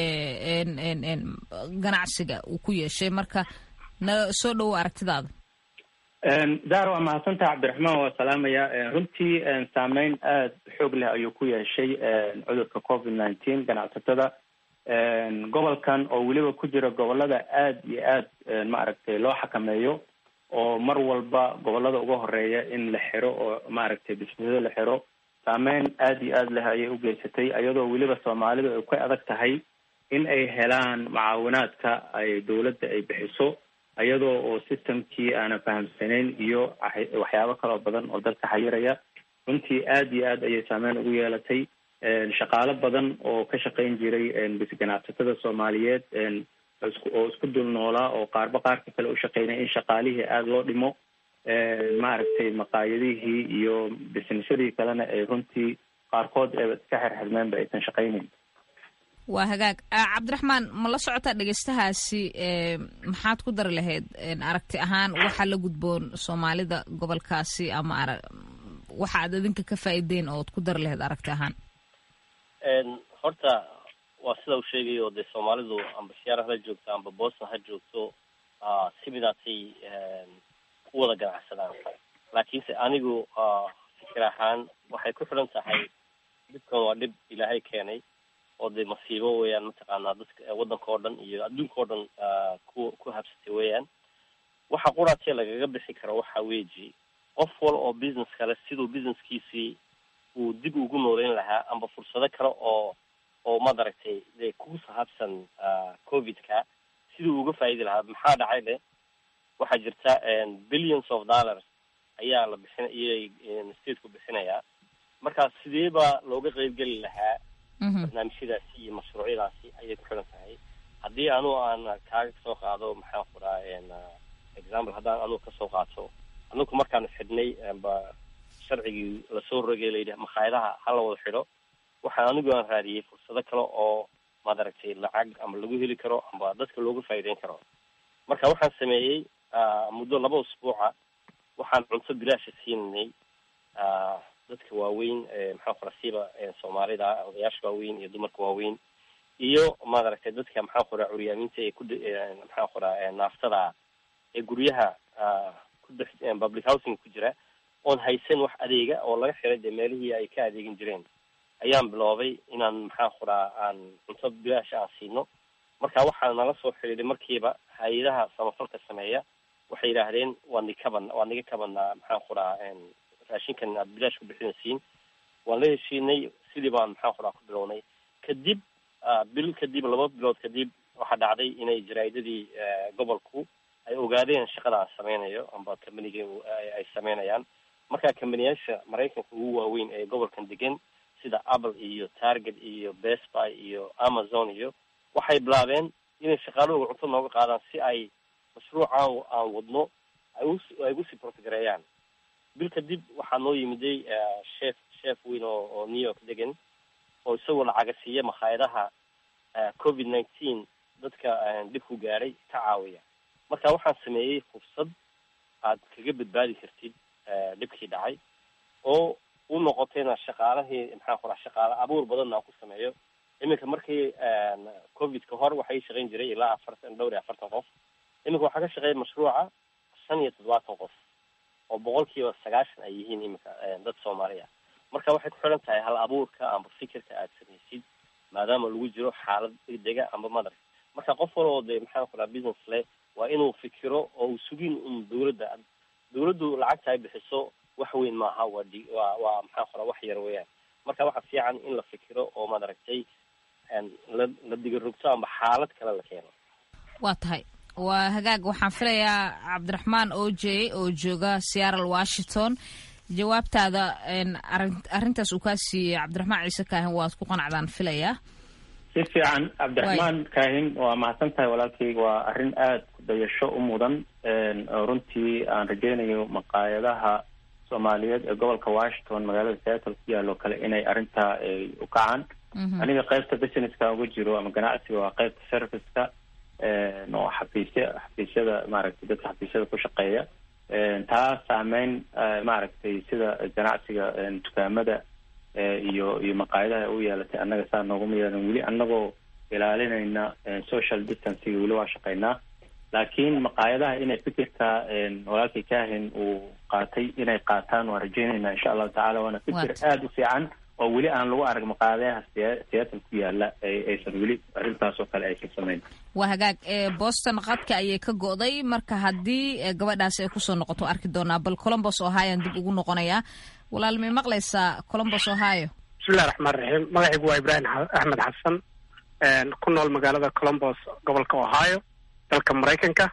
ganacsiga uu ku yeeshay marka na soo dhowo aragtidaada zahra waa mahadsantaha cabdiraxmaan waa salaamaya runtii saameyn aada xoog leh ayuu ku yeeshay cudurka covid nineteen ganacsatada gobolkan oo weliba ku jira gobolada aada iyo aada maaragtay loo xakameeyo oo mar walba gobolada uga horeeya in la xiro oo maaragtay bisnisada la xiro saameyn aada iyo aada leh ayay ugeysatay iyadoo weliba soomaalidu ay ka adag tahay in ay helaan mucaawinaadka ay dawladda ay bixiso iyadoo oo systemkii aanan fahamsanayn iyo waxyaabo kaloo badan oo dalka xayiraya runtii aada iyo aad ayay saameyn ugu yeelatay shaqaalo badan oo ka shaqayn jiray ganacsatada soomaaliyeed oo isku dul noolaa oo qaarba qaarka kale u shaqeynaya in shaqaalihii aada loo dhimo maaragtay maqaayadihii iyo bisnisyadii kalena ay runtii qaarkood ee iska xirxirmeenba aysan shaqaynayn waa hagaag cabdiraxmaan ma la socotaa dhegeystahaasi maxaad ku dari lahayd aragti ahaan waxaa la gudboon soomaalida gobolkaasi ama ara waxa aad idinka ka faa'iideen ood ku dari lahayd aragti ahaan horta waa sida uu sheegayo dee soomaalidu amba siyaara ha joogto amba boston ha joogto si midaasay u wada ganacsadaan laakiinse anigu fikir ahaan waxay ku xidhan tahay dhibkan waa dhib ilaahay keenay oo dee masiibo weeyaan mataqaanaa dadka waddanka oo dhan iyo adduunka oo dhan ku ku habsatay weeyaan waxa quraatee lagaga bixi karo waxa weeji qof wal oo business kale siduu businesskiisii uu dib ugu nooleyn lahaa amba fursado kale oo oo madaragtay dee ku sahabsan covidka siduu uga faa'idi lahaa maxaa dhacay le waxaa jirta billions of dollars ayaa la bixin iyay stateku bixinayaa marka sidee baa looga qeybgeli lahaa barnaamijyadaasi iyo mashruucyadaasi ayay ku xiran tahay haddii anu aan kaaga kasoo qaado maxaan ku dhaha example haddaan anugu kasoo qaato anugu markaan xidhnay amba sharcigii lasoo rogay layidhi makhaayadaha hala wada xidho waxaan anigu aan raadiyey fursado kale oo madaragtay lacag ama lagu heli karo amba dadka looga faa'iideyn karo marka waxaan sameeyey muddo laba usbuuca waxaan cunto bilaasha siinanay dadka waaweyn maxaa kora siiba soomaalida odayaasha waaweyn iyo dumarka waaweyn iyo maaragtay dadka maxaa qoraa curyaamiinta ee ku maxaa qoraa naaftada ee guryaha ku dhex public housing ku jira oon haysan wax adeega oo laga xiray dee meelihii ay ka adeegin jireen ayaan biloobay inaan maxaa qoraa aan cunto bilaasha aan siino marka waxaa nala soo xidhiiday markiiba hay-adaha samafalka sameeya waxay yidhaahdeen waan nikaban waan niga kabanaa maxaan qoraa raashinkan aad bilaash ku bixinaysiin waan la heshiinay sidii baan maxaan qoraa ku bilownay kadib bil kadib laba bilood kadib waxaa dhacday inay jaraa'idadii gobolku ay ogaadeen shaqada aan sameynayo amba companiga ay sameynayaan marka companiyaasha maraykanka ugu waaweyn ee gobolkan degan sida apple iyo target iyo best buy iyo amazon iyo waxay bilaabeen inay shaqaalahooga cunto nooga qaadaan si ay mashruucaan aan wadno ay u ay ugusii portgareeyaan bil kadib waxaa noo yimiday chef chef weyn oo oo new york degan oo isagoo lacaga siiya makhaayadaha covid nineteen dadka dhib ku gaadhay ka caawiya marka waxaan sameeyey fursad aad kaga badbaadi kartid dhibkii dhacay oo u noqotayna shaqaalahii maxaa qoraa shaqaale abuur badanna aan ku sameeyo iminka markii covid ka hor waxay shaqayn jiray ilaa afartan dhowr iyo afartan qof iminka waxaa ka shaqeeya mashruuca shan iyo toddobaatan qof oo boqolkiiba sagaashan ay yihiin iminka dad soomaali ah marka waxay ku xidhan tahay hal abuurka amba fikirka aad samaysid maadaama lagu jiro xaalad degdega amba madar marka qof waloo dee maxaan ku dhaha business leh waa inuu fikiro oo uu sugin un dawladda dawladdu lacagta ay bixiso wax weyn maaha waa di waa waa maxaan ku dhaha wax yar weeyaan marka waxa fiican in la fikiro oo madaragtay la la digarogto amba xaalad kale la keeno waa tahay waa hagaag waxaan filayaa cabdiraxmaan oje oo jooga seattle washington jawaabtaada arrintaas uu kaa siiyey cabdiraxmaan ciise kaahin waad ku qanacdaan filayaa si fiican cabdiraxmaan kaahin waa mahadsan tahay walaalkayga waa arrin aada ku dayasho u mudan oo runtii aan rajeynayo maqaayadaha soomaaliyeed ee gobolka washington magaalada seattle ku yaalo kale inay arrintaa ay u kacaan aniga qaybta businesska uga jiro ama ganacsiga waa qaybta serviceka oo xafiisya xafiisyada maaragtay dadka xafiisyada ku shaqeeya taa saameyn maaragtay sida ganacsiga dukaamada iyo iyo maqaayadaha u yeelatay annaga saa nooguma yeelan weli annagoo ilaalinayna social distancega weli waa shaqeynaa laakiin maqaayadaha inay fikirka walaalkay kaahin uu qaatay inay qaataan waan rajeynayna insha allahu tacala waana fikir aada u fiican oo weli aan lagu arag maqaadayaha seattle ku yaala aysan weli arrintaas oo kale aysan samayn waa hagaag boston qadka ayay ka go'day marka haddii gabadhaasi ay kusoo noqoto arki doonaa bal colombos ohioan dib ugu noqonayaa walaal may maqlaysaa colombos ohio bismillahi raxmaan raxiim magacaygu waa ibraahim axmed xasan ku nool magaalada colombos gobolka ohio dalka maraykanka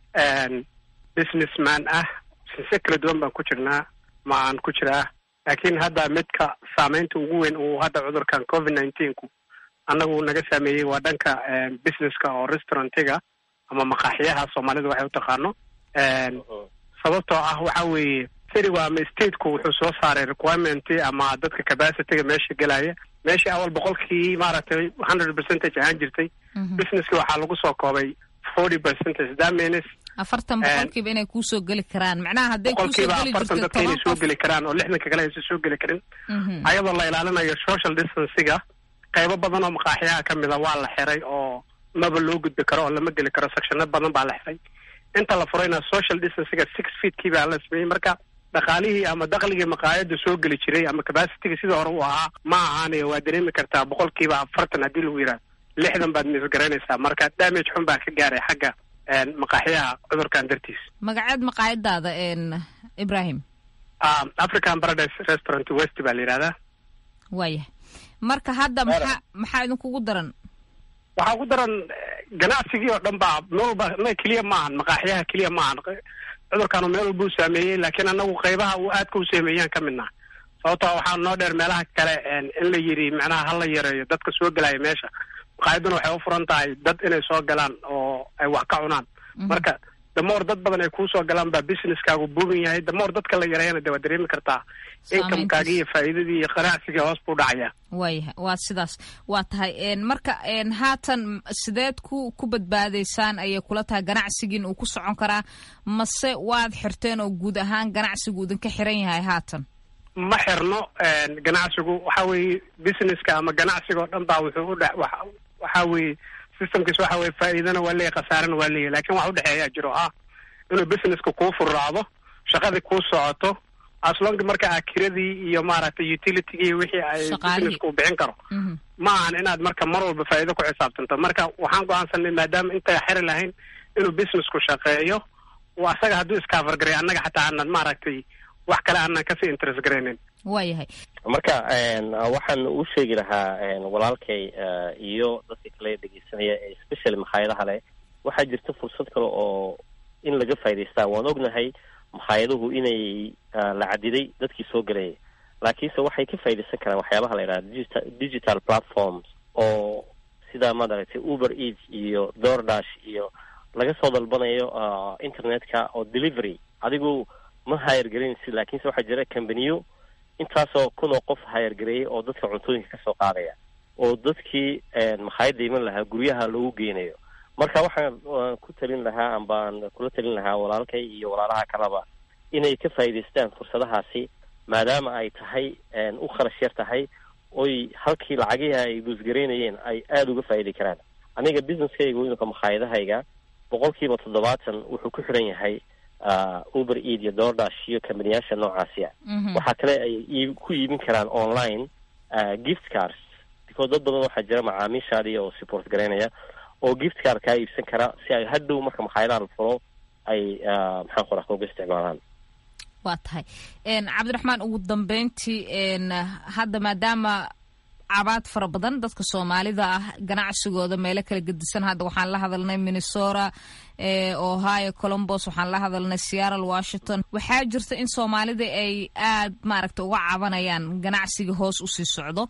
businessman ah sinse kala duwan baan ku jirnaa ma aan ku jiraa laakiin hadda midka saameynta ugu weyn uu hadda cudurkan covid nineteenku annagu naga saameeyey waa dhanka businesska oo restaurantiga ama maqaaxiyaha soomaalida waxay u taqaano sababtoo ah waxa weeye citigu ama stateku wuxuu soo saaray requirement ama dadka capacityga meesha gelaya meeshii awal boqolkii maaragtay hundred percentage ahaan jirtay businesski waxaa lagu soo koobay forty percentage that means afartan boqolkiiba inay kuusoo geli karaan macnaha hadday kuusoo boqolkiiba geli afartan jirto dadka inay toban soo qof geli karaan oo lixdanka kale aysan soo geli karin ayadoo la ilaalinayo social distancega qaybo badan oo maqaaxiyaha ka mid a waa la xiray oo maba loo gudbi karo oo lama geli karo sectiono badan baa la xiray inta la furayna social distancega six feetkii baa la sameeyey marka dhaqaalihii ama dakligii maqaayada soo geli jiray ama capacitiga sidii hore u ahaa ma ahaanayo waa dareemi kartaa boqolkiiba afartan haddii lagu yidhaha lixdan baad misgaraynaysaa marka damage xun baa ka gaaray xagga maqaaxiyaha cudurkan dartiis magaceed maqaayadaada ibrahim african paradise restaurant west baa la yidhahdaa waayahay marka hadda maxaa maxaa idinkugu daran waxaa ku daran ganacsigii oo dhan baa meel walba ma keliya maahan maqaaxiyaha keliya maahan cudurkaanu meel walba u saameeyey laakiin anagu qaybaha uu aadka u saameeyaan ka midnaa sababtoo waxaa noo dheer meelaha kale in la yidhi macnaha hala yareeyo dadka soo gelaya meesha maqaayaduna waxay u furan tahay dad inay soo galaan oo ay wax ka cunaan marka damoor dad badan ay kuusoo galaan baa businesskaagu buugan yahay damoor dadka la yareeyana de waa dareemi kartaa inkamkaagi iyo faa'iidadii iyo qanacsigii hoos buu dhacaya waayahay waa sidaas waa tahay marka haatan sideed ku ku badbaadaysaan ayay kula tahay ganacsigiin uu ku socon karaa mase waad xirteen oo guud ahaan ganacsigu idinka xiran yahay haatan ma xirno ganacsigu waxa weeye businesska ama ganacsiga oo dhan baa wuxuu udhe waxa weeye systemkiis waxa weye faa'iidana waa leeyahy khasaarana waa leeyahy lakin wax udhexeeyaa jiro ah inuu businesska kuu furraacdo shaqadii kuu socoto aslonki marka a kiradii iyo maaragtay utilitygii wixii ay businesska u bixin karo ma ahan inaad marka mar walba faa'iido ku xisaabtanto marka waxaan go-aansanay maadaama intay xiri lahayn inuu businessku shaqeeyo oo asaga hadduu iskaafargaray annaga xataa aanan maaragtay wax kale aanan kasii interest garaynin waayahay marka waxaan u sheegi lahaa walaalkay iyo dadka kale dhegeysanaya especially makhaayadaha leh waxaa jirta fursad kale oo in laga faa'idaystaa waan ognahay makhaayadahu inay la cadiday dadkii soo gelayay laakiinse waxay ka faaidaysan karaan waxyaabaha la yidhaha digital digital platforms oo sida maaragtay uber eats iyo doordash iyo laga soo dalbanayo internetka oo delivery adigu ma hayargelinaysid laakiinse waxaa jira cambaniyo intaasoo kun oo qof hayargareeyay oo dadka cuntooyinka kasoo qaadaya oo dadkii makhaayadda iman lahaa guryaha loogu geynayo marka waxaan ku talin lahaa ambaan kula talin lahaa walaalkay iyo walaalaha kaleba inay ka faa'idaystaan fursadahaasi maadaama ay tahay u kharash yar tahay oy halkii lacagihii ay guusgaraynayeen ay aada uga faa'idi karaan aniga businesskayga weynka makhaayadahayga boqolkiiba toddobaatan wuxuu ku xiran yahay uber eid iyo doordash iyo kambaniyaasha noocaasiya waxaa kale ay ku iibin karaan online gift cars because dad badan waxaa jira macaamiishaadii oo support garaynaya oo gift car kaa iibsan kara si ay hadhow marka makhaayadaha la furo ay maxaan qoraa uga isticmaalaan waa tahay cabdiraxmaan ugu dambeyntii hadda maadaama cabaad fara badan dadka soomaalida ah ganacsigooda meelo kala gedisan hadda waxaan la hadalnay minnesota ohio colombos waxaan la hadalnay seattle washington waxaa jirta in soomaalida ay aad maaragta uga cabanayaan ganacsiga hoos usii socdo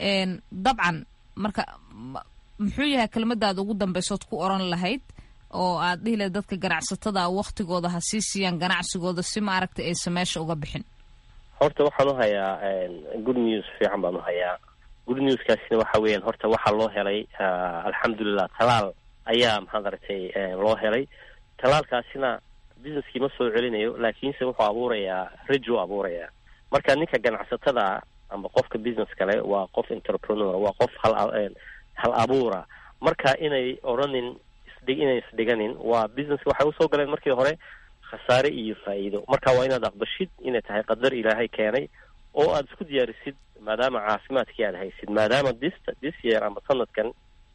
dabcan marka muxuu yahay kelmadaada ugu dambeysood ku oran lahayd oo aad dhihi lahayd dadka ganacsatada waktigooda ha sii siiyaan ganacsigooda si maaragta aysan meesha uga bixin horta waxaan u hayaa good news fiican baan u hayaa good newskaasina waxa weeyaan horta waxaa loo helay alxamdulilah talaal ayaa maxaad aragtay loo helay talaalkaasina businesskii ma soo celinayo laakiinse wuxuu abuurayaa rajo abuurayaa marka ninka ganacsatada amba qofka business kale waa qof entrepreneur waa qof hal hal abuura marka inay odhanin isdhig inay isdhiganin waa businesska waxay usoo galeen markii hore khasaare iyo faa'iido marka waa inaad aqbashid inay tahay qadar ilaahay keenay oo aada isku diyaarisid maadaama caafimaadkii aad haysid maadaama dis this year ama sanadkan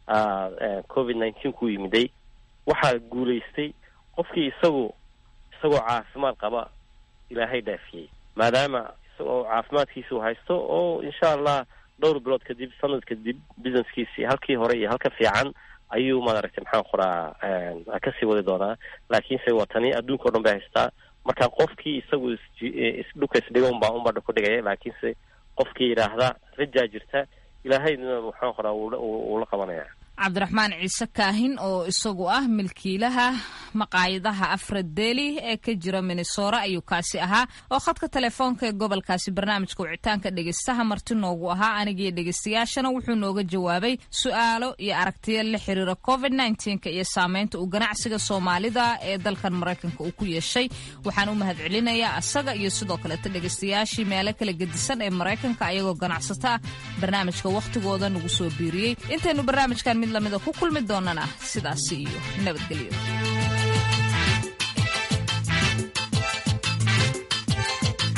covid nineteen ku yimiday waxaa guulaystay qofkii isagu isagoo caafimaad qaba ilaahay dhaafiyey maadaama isagoo caafimaadkiisuu haysto oo insha allah dhowr bilood kadib sanad kadib businesskiisii halkii hore iyo halka fiican ayuu maaragtay maxaan qoraa kasii wadi doonaa laakiinse waa tani adduunka o dhan bay haystaa marka qofkii isagu isdhuka isdhiga unbaa unbaa ku dhigaya laakiinse qofkii yidhaahda rajaa jirta ilaahayna maxaan qoraa wuu la qabanaya cabdiraxmaan ciise kaahin oo isagu ah milkiilaha maqaayadaha afradeli ee ka jira minnesora ayuu kaasi ahaa oo khadka telefoonka ee gobolkaasi barnaamijka wicitaanka dhegeystaha marti noogu ahaa anigiyo dhegeystayaashana wuxuu nooga jawaabay su-aalo iyo aragtiyo la xiriira covid nka iyo saameynta uu ganacsiga soomaalida ee dalkan maraykanka uu ku yeeshay waxaan u mahad celinayaa asaga iyo sidoo kaleeta dhegeystayaashii meelo kala gedisan ee maraykanka ayagoo ganacsato ah barnaamijka wakhtigooda nagu soo biiriyey intaynu barnaamijkan mid lamida ku kulmi doonana sidaasi iyo nabadgelyo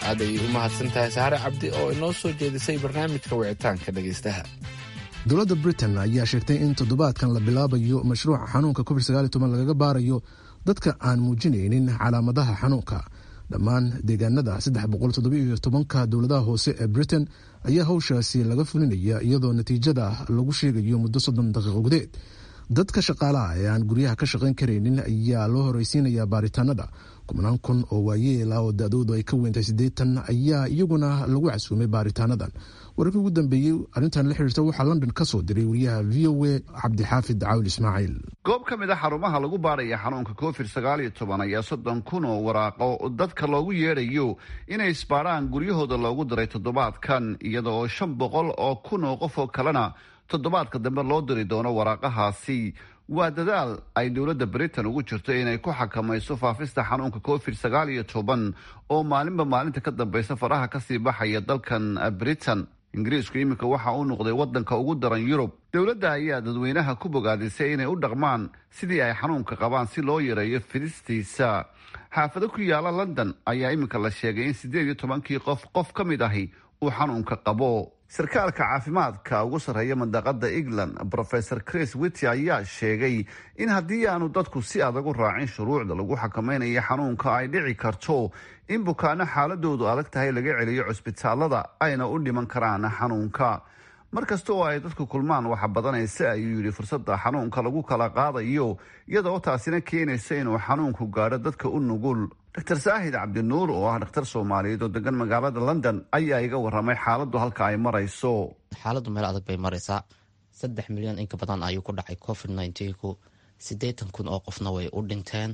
aad ayay u mahadsan tahay sahare cabdi oo inoo soo jeedisay barnaamijka wicitaanka dhegaystaha dowladda britain ayaa sheegtay in toddobaadkan la bilaabayo mashruuca xanuunka covid lagaga baarayo dadka aan muujinaynin calaamadaha xanuunka dhammaan deegaanada ka dowladaha hoose ee britain ayaa hawshaasi laga fulinaya iyadoo natiijada lagu sheegayo muddo soddon daqiiqo gudeed dadka shaqaalaha ee aan guryaha ka shaqayn karaynin ayaa loo horeysiinayaa baaritaanada kubnaan kun oo waayeela oo da-doodu ay ka weyntahay siddeetan ayaa iyaguna lagu casuumay baaritaanadan wararkii ugu dambeeyey arrintan la xiriirta waxaa london ka soo diray wariyaha v o a cabdixaafid caawil ismaaciil goob ka mid a xarumaha lagu baaraya xanuunka covid sagaal iyo toban ayaa soddon kun oo waraaqo dadka loogu yeedhayo inay isbaaraan guryahooda loogu diray toddobaadkan iyada oo shan boqol oo kun oo qof oo kalena toddobaadka dambe loo diri doono waraaqahaasi waa dadaal ay dowladda britain ugu jirto inay ku xakamayso faafista xanuunka covid sagaal iyo toban oo maalinba maalinta ka dambeysa faraha kasii baxaya dalkan britain ingiriisku iminka waxa uu noqday wadanka ugu daran yurub dowladda ayaa dadweynaha ku bogaadisay inay u dhaqmaan sidii ay xanuunka qabaan si loo yareeyo fidistiisa xaafado ku yaala london ayaa iminka la sheegay in siddeed iyo tobankii qof qof ka mid ahi uu xanuunka qabo sarkaalka caafimaadka ugu sarreeya mandaqada england rofesor chris wity ayaa sheegay in haddii aanu dadku si adag u raacin shuruucda lagu xakamaynayo xanuunka ay dhici karto in bukaano xaaladoodu adag tahay laga celiyo cusbitaalada ayna u dhiman karaan xanuunka mar kasta oo ay dadku kulmaan waxa badanaysa ayuu yidhi fursadda xanuunka lagu kala qaadayo iyada oo taasina keenaysa inuu xanuunku gaadho dadka u nugul dr saahid cabdinuur oo ah dhakhtar soomaaliyeed oo degan magaalada london ayaa iga waramay xaaladdu halka ay marayso xaaladdu meel adag bay maraysaa saddex milyan inka badan ayuu ku dhacay covid nneteen-ku siddeetan kun oo qofna way u dhinteen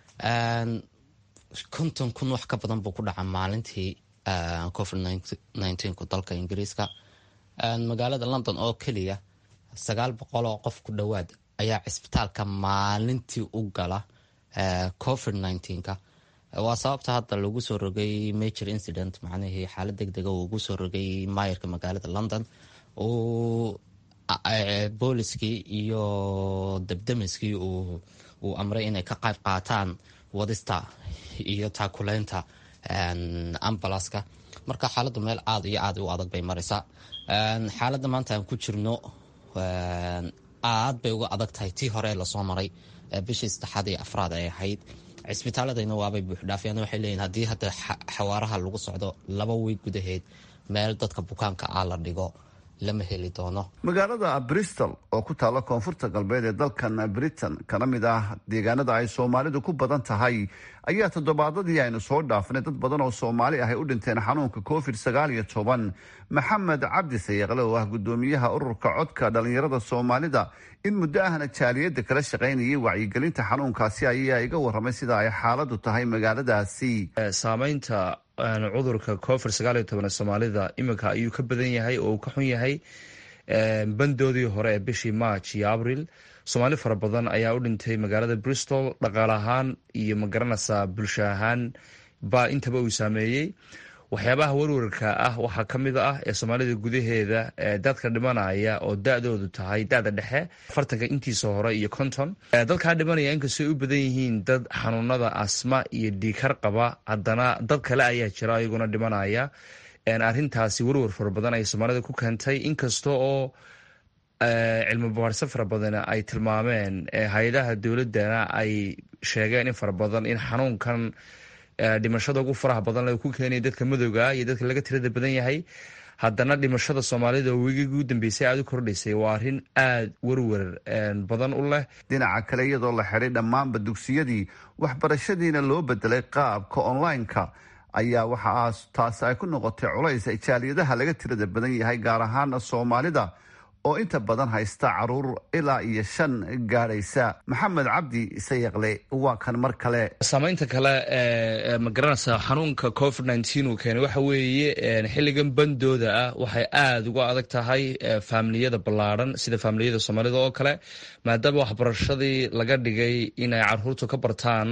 konton kun wax ka badan buu ku dhaca maalintii covid nneteen-ku dalka ingiriiska magaalada london oo keliya sagaal boqol oo qof ku dhowaad ayaa cisbitaalka maalintii u gala covid nneteen-ka waa sababta hadda lagu soo rogay major incident macnihii xaalad deg dega uu ugu soo rogay maayarka magaalada london uu booliskii iyo debdemiskii uu amray inay ka qayb qaataan wadista iyo taakuleynta ambalaska marka xaaladdu meel aad iyo aad u adag bay maraysaa xaaladda maanta aan ku jirno aad bay uga adag tahay tii hore lasoo maray bishii saddexaad iyo afraad ay ahayd cisbitaaladayna waabay buuxdhaafiyaan waxay leeyihin haddii hadda xawaaraha lagu socdo laba wiig gudaheed meel dadka bukaanka ah la dhigo lama heli doono magaalada bristol oo ku taalla koonfurta galbeed ee dalkan britain kana mid ah deegaanada ay soomaalidu ku badan tahay ayaa toddobaadadii aynu soo dhaafnay dad badan oo soomaali ah ay u dhinteen xanuunka covid sagaal iyo toban maxamed cabdi sayeeqle oo ah guddoomiyaha ururka codka dhalinyarada soomaalida in muddo ahna jaaliyadda kala shaqaynayay wacyigelinta xanuunkaasi ayaa iga waramay sida ay xaaladu tahay magaaladaasi saamaynta cudurka covid sagaal iyo toban ee soomaalida iminka ayuu ka badan yahay oo uu ka xun yahay bandoodii hore ee bishii march iyo abril soomaali fara badan ayaa u dhintay magaalada bristol dhaqaale ahaan iyo magaranaysaa bulsho ahaan baa intaba uu saameeyey waxyaabaha warwarka ah waxaa ka mid ah ee soomaalida gudaheeda dadka dhimanaya oo da-doodu tahay da-da dhexe afartanka intiisa hore iyo konton dadkaa dhimanaya inkastoo ay u badan yihiin dad xanuunada asma iyo dhiikar qaba haddana dad kale ayaa jira ayaguna dhimanaya arrintaasi warwar fara badan ay soomaalida ku keentay inkasta oo cilmi baarse fara badan ay tilmaameen hay-adaha dowladana ay sheegeen in fara badan in xanuunkan dhimashada ugu faraha badan le ku keenaya dadka madowga iyo dadka laga tirada badan yahay haddana dhimashada soomaalida oo wegigii ugu dambeysay aada u kordhaysay waa arrin aada werwer badan u leh dhinaca kale iyadoo la xiday dhammaanba dugsiyadii waxbarashadiina loo bedelay qaabka online-ka ayaa waxaa taasi ay ku noqotay culays ay jaaliyadaha laga tirada badan yahay gaar ahaana soomaalida oo inta badan haysta caruur ilaa iyo shan gaadhaysa maxamed cabdi sayaqle waa kan mar kale saamaynta kale ee magaranaysa xanuunka covid nneteen uu keenay waxa weeye xilligan bandooda ah waxay aada uga adag tahay faamiliyada ballaadhan sida faamiliyada soomaalida oo kale maadaama waxbarashadii laga dhigay inay caruurtu ka bartaan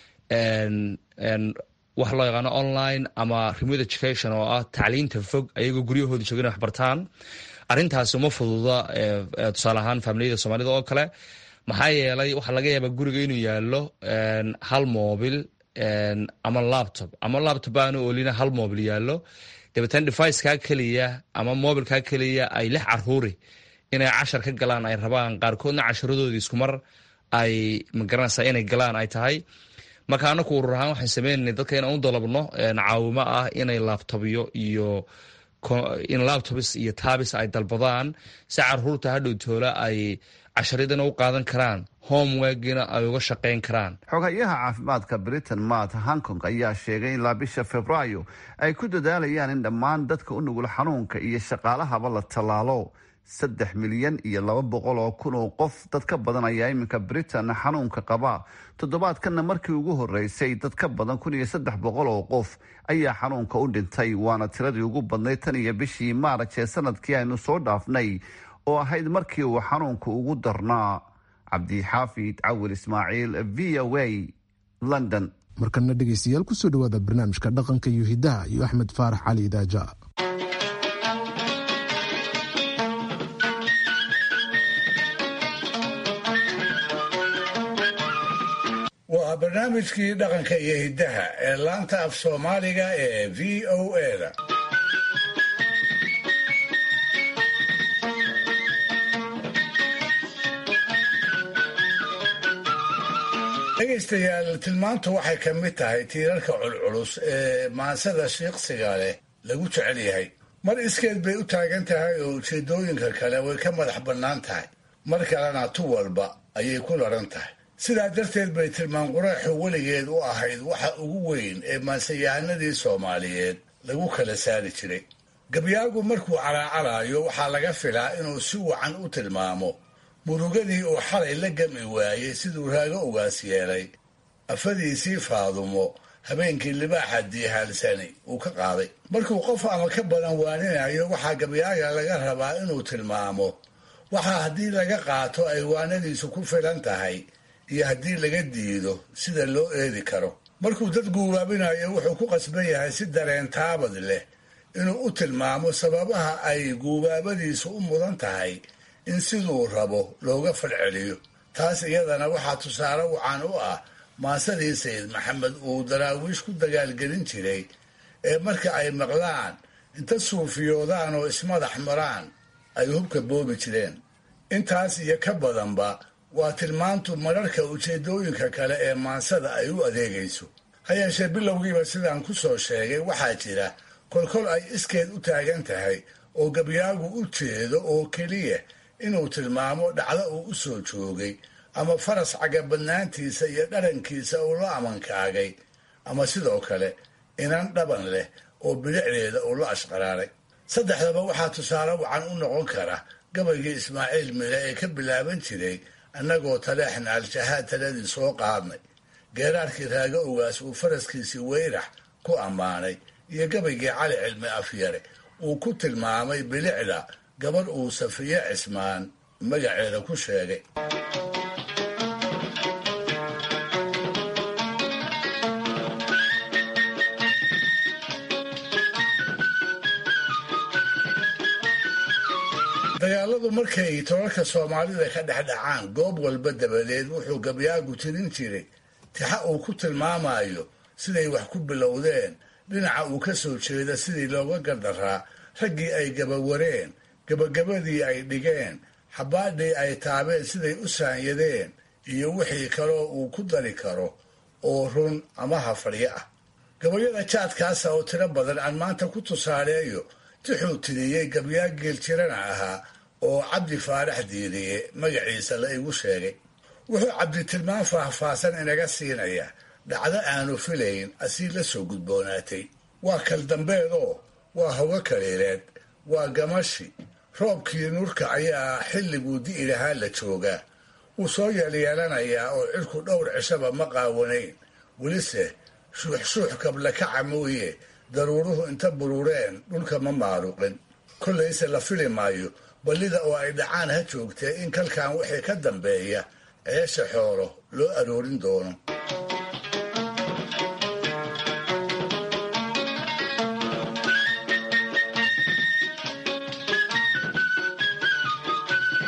waxa loo yaqaano online ama remote education oo ah tacliinta fog ayagoo guryahooda joogan wax bartaan arrintaasi uma fududa tusaale ahaan faamiliyada soomaalida oo kale maxaa yeelay waxaa laga yaabaa guriga inuu yaallo hal moobil ama laptop ama laptop aanu oolina hal mobil yaallo dabeetana devicekaa keliya ama mobilkaa keliya ay lix caruuri inay cashar ka galaan ay rabaan qaarkoodna casharadoodii iskumar ay magaranaysaa inay galaan ay tahay marka anaku urur ahaan waxaan sameynana dadka inaan u dalabno caawimo ah inay laptobyo iyo in laptobs iyo tabis ay dalbadaan si caruurta hadhow toola ay casharadana u qaadan karaan homeworkina ay uga shaqayn karaan xogayaha caafimaadka britain matt hankong ayaa sheegay ilaa bisha februaayo ay ku dadaalayaan in dhammaan dadka u nugul xanuunka iyo shaqaalahaba la tallaalo saddex milyan iyo laba boqol oo kun oo qof dad ka badan ayaa iminka britain xanuunka qaba toddobaadkanna markii ugu horeysay dad ka badan kun iyo saddex boqol oo qof ayaa xanuunka u dhintay waana tiradii ugu badnayd tan iyo bishii maaraj ee sanadkii aynu soo dhaafnay oo ahayd markii uu xanuunka ugu darnaa cabdixaafid cawil ismaaciil v o a london markana dhegeystayaal kusoo dhawaada barnaamijka dhaqanka iyo hidaha iyo axmed faarax cali idaaja waa barnaamijkii dhaqanka iyo hiddaha ee laanta af soomaaliga ee v o a-da dhegaystayaal tilmaantu waxay ka mid tahay tiirarka culculus ee maansada shiiqsiga leh lagu jecel yahay mar iskeed bay u taagan tahay oo ujeedooyinka kale way ka madax bannaan tahay mar kalena tu walba ayay ku laran tahay sidaa darteed bay tilmaan quraaxu weligeed u ahayd waxa ugu weyn ee maansayahanadii soomaaliyeed lagu kala saari jiray gabyaagu markuu calaacalaayo waxaa laga filaa inuu si wacan u tilmaamo murugadii uu xalay la gami waayey siduu raago ugaas yeelay afadiisii faadumo habeenkii libaaxa diihaalsani uu ka qaaday markuu qof ama ka badan waaninayo waxaa gabyaaga laga rabaa inuu tilmaamo waxaa haddii laga qaato ay waanadiisu ku filan tahay iyo haddii laga diido sida loo eedi karo markuu dad guubaabinayo wuxuu ku qasban yahay si dareen taabad leh inuu u tilmaamo sababaha ay guubaabadiisu u mudan tahay in siduu rabo looga falceliyo taas iyadana waxaa tusaale wacan u ah maasadii sayid maxamed uu daraawiish ku dagaalgelin jiray ee marka ay maqlaan inta suufiyoodaan oo ismadax maraan ay hubka boobi jireen intaas iyo ka badanba waa tilmaantu mararka ujeedooyinka kale ee maansada ay u adeegayso ha yeeshee bilowgiiba sidaan ku soo sheegay waxaa jira kolkol ay iskeed u taagan tahay oo gabyaagu u jeedo oo keliya inuu tilmaamo dhacdo uu u soo joogay ama faras cagabadnaantiisa iyo dharankiisa uu la amankaagay ama sidoo kale inan dhaban leh oo bilicdeeda uu la ashqaraaray saddexdaba waxaa tusaale wacan u noqon kara gabaygii ismaaciil mile ee ka bilaaban jiray annagoo taleexna al-shahaad taladii soo qaadnay geeraarkii raago ogaas uu faraskiisii weyrax ku ammaanay iyo gabaygii cali cilmi afyare uu ku tilmaamay bilicda gabadh uu safiye cismaan magaceeda ku sheegay dagaaladu markay tolalka soomaalida ka dhex dhacaan goob walba dabadeed wuxuu gabyaagu tirin jiray tixa uu ku tilmaamayo siday wax ku bilowdeen dhinaca uu ka soo jeeda sidii looga gardaraa raggii ay gabawareen gabagabadii ay dhigeen xabaadhii ay taabeen siday u saanyadeen iyo wixii kaloo uu ku dari karo oo run ama hafadyo ah gabayada jaadkaasa oo tiro badan aan maanta ku tusaaleeyo tixuu tiriyey gabyaa geeljirana ahaa oo cabdi faarax diiriye magaciisa la igu sheegay wuxuu cabdi tilmaan faahfaahsan inaga siinaya dhacdo aanu filayn asii la soo gudboonaatay waa kal dambeedoo waa hogo kaliileed waa gamashi roobkii nurka ayaa xilliguu di'i lahaa la joogaa wuu soo yeelyeelanayaa oo cirku dhowr cishaba ma qaawanayn welise shuuxshuux kablakaca mooye daruuruhu inta burureen dhulka ma maaruqin kollayse la fili maayo ballida oo ay dhacaan ha joogtee in kalkan wixii ka dambeeya ceesha xoolo loo aroorin doono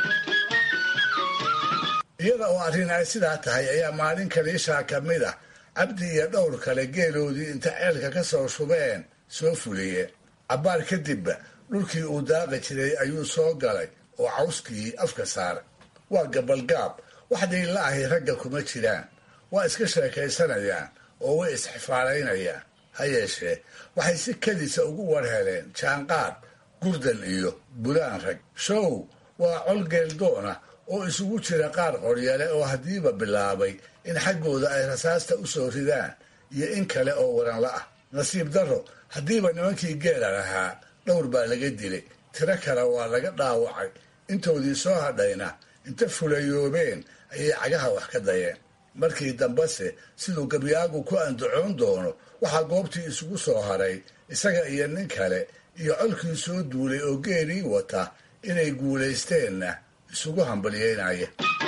iyada oo arrin ay sidaa tahay ayaa maalin kaliishaa ka mid ah cabdi iyo dhowr kale geeloodii inta ceelka ka soo shubeen soo fuliyeen cabbaar kadibba dhulkii uu daaqi jiray ayuu soo galay oo cawskii afka saaray waa gabalgaab wax dhiilla ahi ragga kuma jiraan waa iska sheekaysanayaan oo way isxifaalaynayaan ha yeeshee waxay si kedisa ugu war heleen jaanqaad gurdan iyo bulaan rag show waa col geeldoona oo isugu jira qaar qoryale oo haddiiba bilaabay in xaggooda ay rasaasta u soo ridaan iyo in kale oo waranla ah nasiib darro haddiiba nimankii geela lahaa dhowr baa laga dilay tiro kale waa laga dhaawacay intoodii soo hadhayna inta fulayoobeen ayay cagaha wax ka dayeen markii dambese siduu gabyaagu ku andacoon doono waxaa goobtii isugu soo haray isaga iyo nin kale iyo colkii soo duulay oo geelii wata inay guulaysteenna isugu hambalyeynaya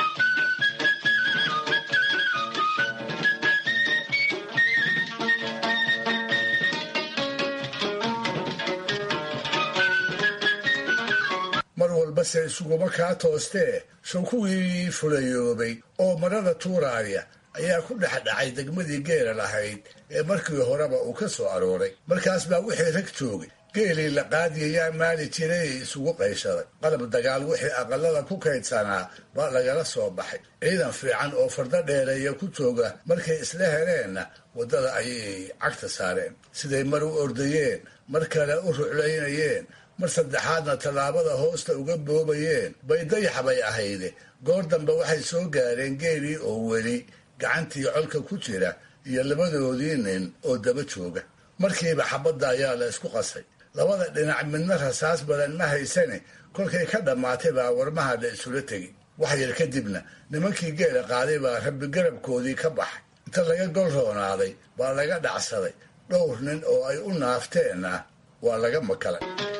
mar walbase isuguma kaa toostee show kuwii fulayoobay oo marada tuuraaya ayaa ku dhex dhacay degmadii geela lahayd ee markii horeba uu ka soo arooray markaas baa wixii rag joogay geelii la qaadiyayaa maali jiray isugu qayshaday qalab dagaal wixii aqalada ku kaydsanaa baa lagala soo baxay ciidan fiican oo fardo dheereeya ku jooga markay isla heleenna waddada ayay cagta saareen siday mar u ordayeen mar kale u ruclaynayeen mar saddexaadna tallaabada hoosta uga boobayeen bay dayax bay ahayde goor dambe waxay soo gaareen geelii oo weli gacantii colka ku jira iyo labadoodii nin oo daba jooga markiiba xabadda ayaa la isku qasay labada dhinac midna rasaas badan ma haysane kolkay ka dhammaatay baa warmaha la isula tegi wax yar kadibna nimankii geela qaaday baa rabbi garabkoodii ka baxay inta laga gol roonaaday baa laga dhacsaday dhowr nin oo ay u naafteenna waa laga makalay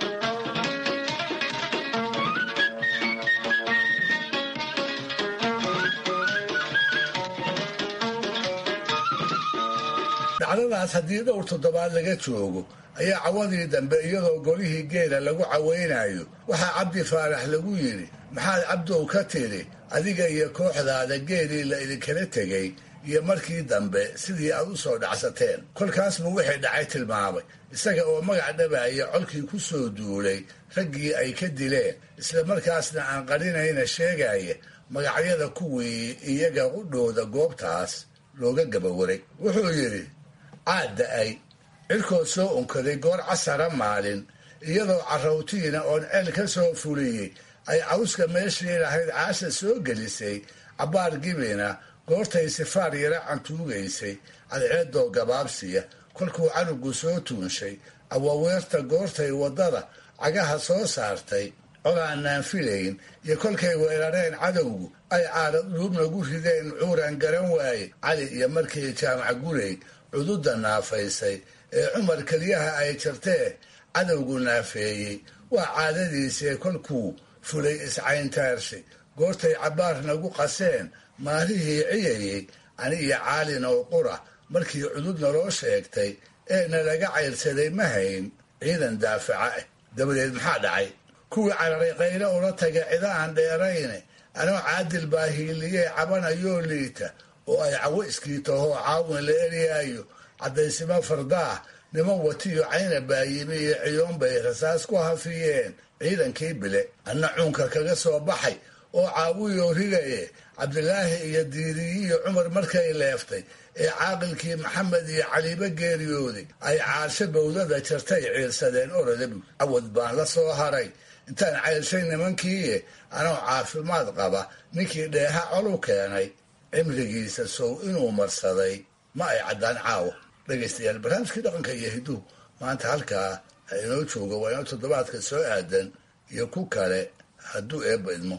dhacdadaas haddii dhowr toddobaad laga joogo ayaa cawadii dambe iyadoo golihii geela lagu cawaynayo waxaa cabdi faarax lagu yidhi maxaad cabdow ka tidhi adiga iyo kooxdaada geelii la idinkala tegay iyo markii dambe sidii aad u soo dhacsateen kolkaas buu wixii dhacay tilmaamay isaga oo magac dhabaaya colkii ku soo duulay raggii ay ka dileen isla markaasna aan qarinayna sheegaya magacyada kuwii iyaga qudhooda goobtaas looga gabawaray wuxuu yidhi caad da-ay cirkood soo unkaday goor casara maalin iyadoo carrawtiina oon ceel ka soo fuliyey ay cawska meeshii lahayd caasha soo gelisay cabbaar gibina goortay sifaar yara cantuugaysay cadceedoo gabaabsiya kolkuu canugu soo tuunshay awaweerta goortay waddada cagaha soo saartay colaanaan filayn iyo kolkay weerareen cadowgu ay caada dhuubnagu rideen cuuraan garan waaye cali iyo markii jaamac gurey cududa naafaysay ee cumar keliyaha ay jartee cadowgu naafeeyey waa caadadiisee kolkuu fulay iscayntaarshi goortay cabbaar nagu qaseen maalihii ciyayey ani iyo caalin oo qura markii cudud naloo sheegtay ee nalaga cayrsaday ma hayn ciidan daafaca ah dabadeed maxaa dhacay kuwii cararay qayle ula tagay cida aan dheerayne anoo caadil baa hiiliyee cabanayoo liita oo ay cawo iskiitahoo caawin la eryaayo caddaysimo fardaah niman watiyo cayna baayimi iyo ciyoon bay rasaas ku hafiyeen ciidankii bile anna cuunka kaga soo baxay oo caawiyoo rigaye cabdilaahi iyo diiriyi iyo cumar markay leeftay ee caaqilkii maxamed iyo caliibo geeriyooday ay caarsho bowdada jartay ciirsadeen orodabug cawad baan la soo haray intaan cayrshay nimankiiye anoo caafimaad qaba ninkii dheeha colu keenay cimrigiisa sow inuu marsaday ma ay caddaan caawa dhegaystayaal barnaamijkii dhaqanka iyo hiduhu maanta halkaa ha inoo jooga waa inoo toddobaadka soo aadan iyo ku kale hadduu eebba idmo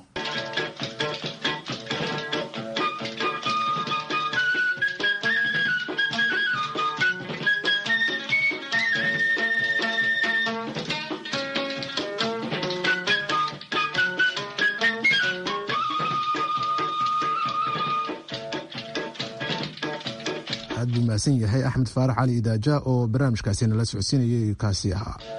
aad buu mahadsan yahay axmed faarax cali idaaja oo barnaamijkaasi nala socodsiinayay kaasi ahaa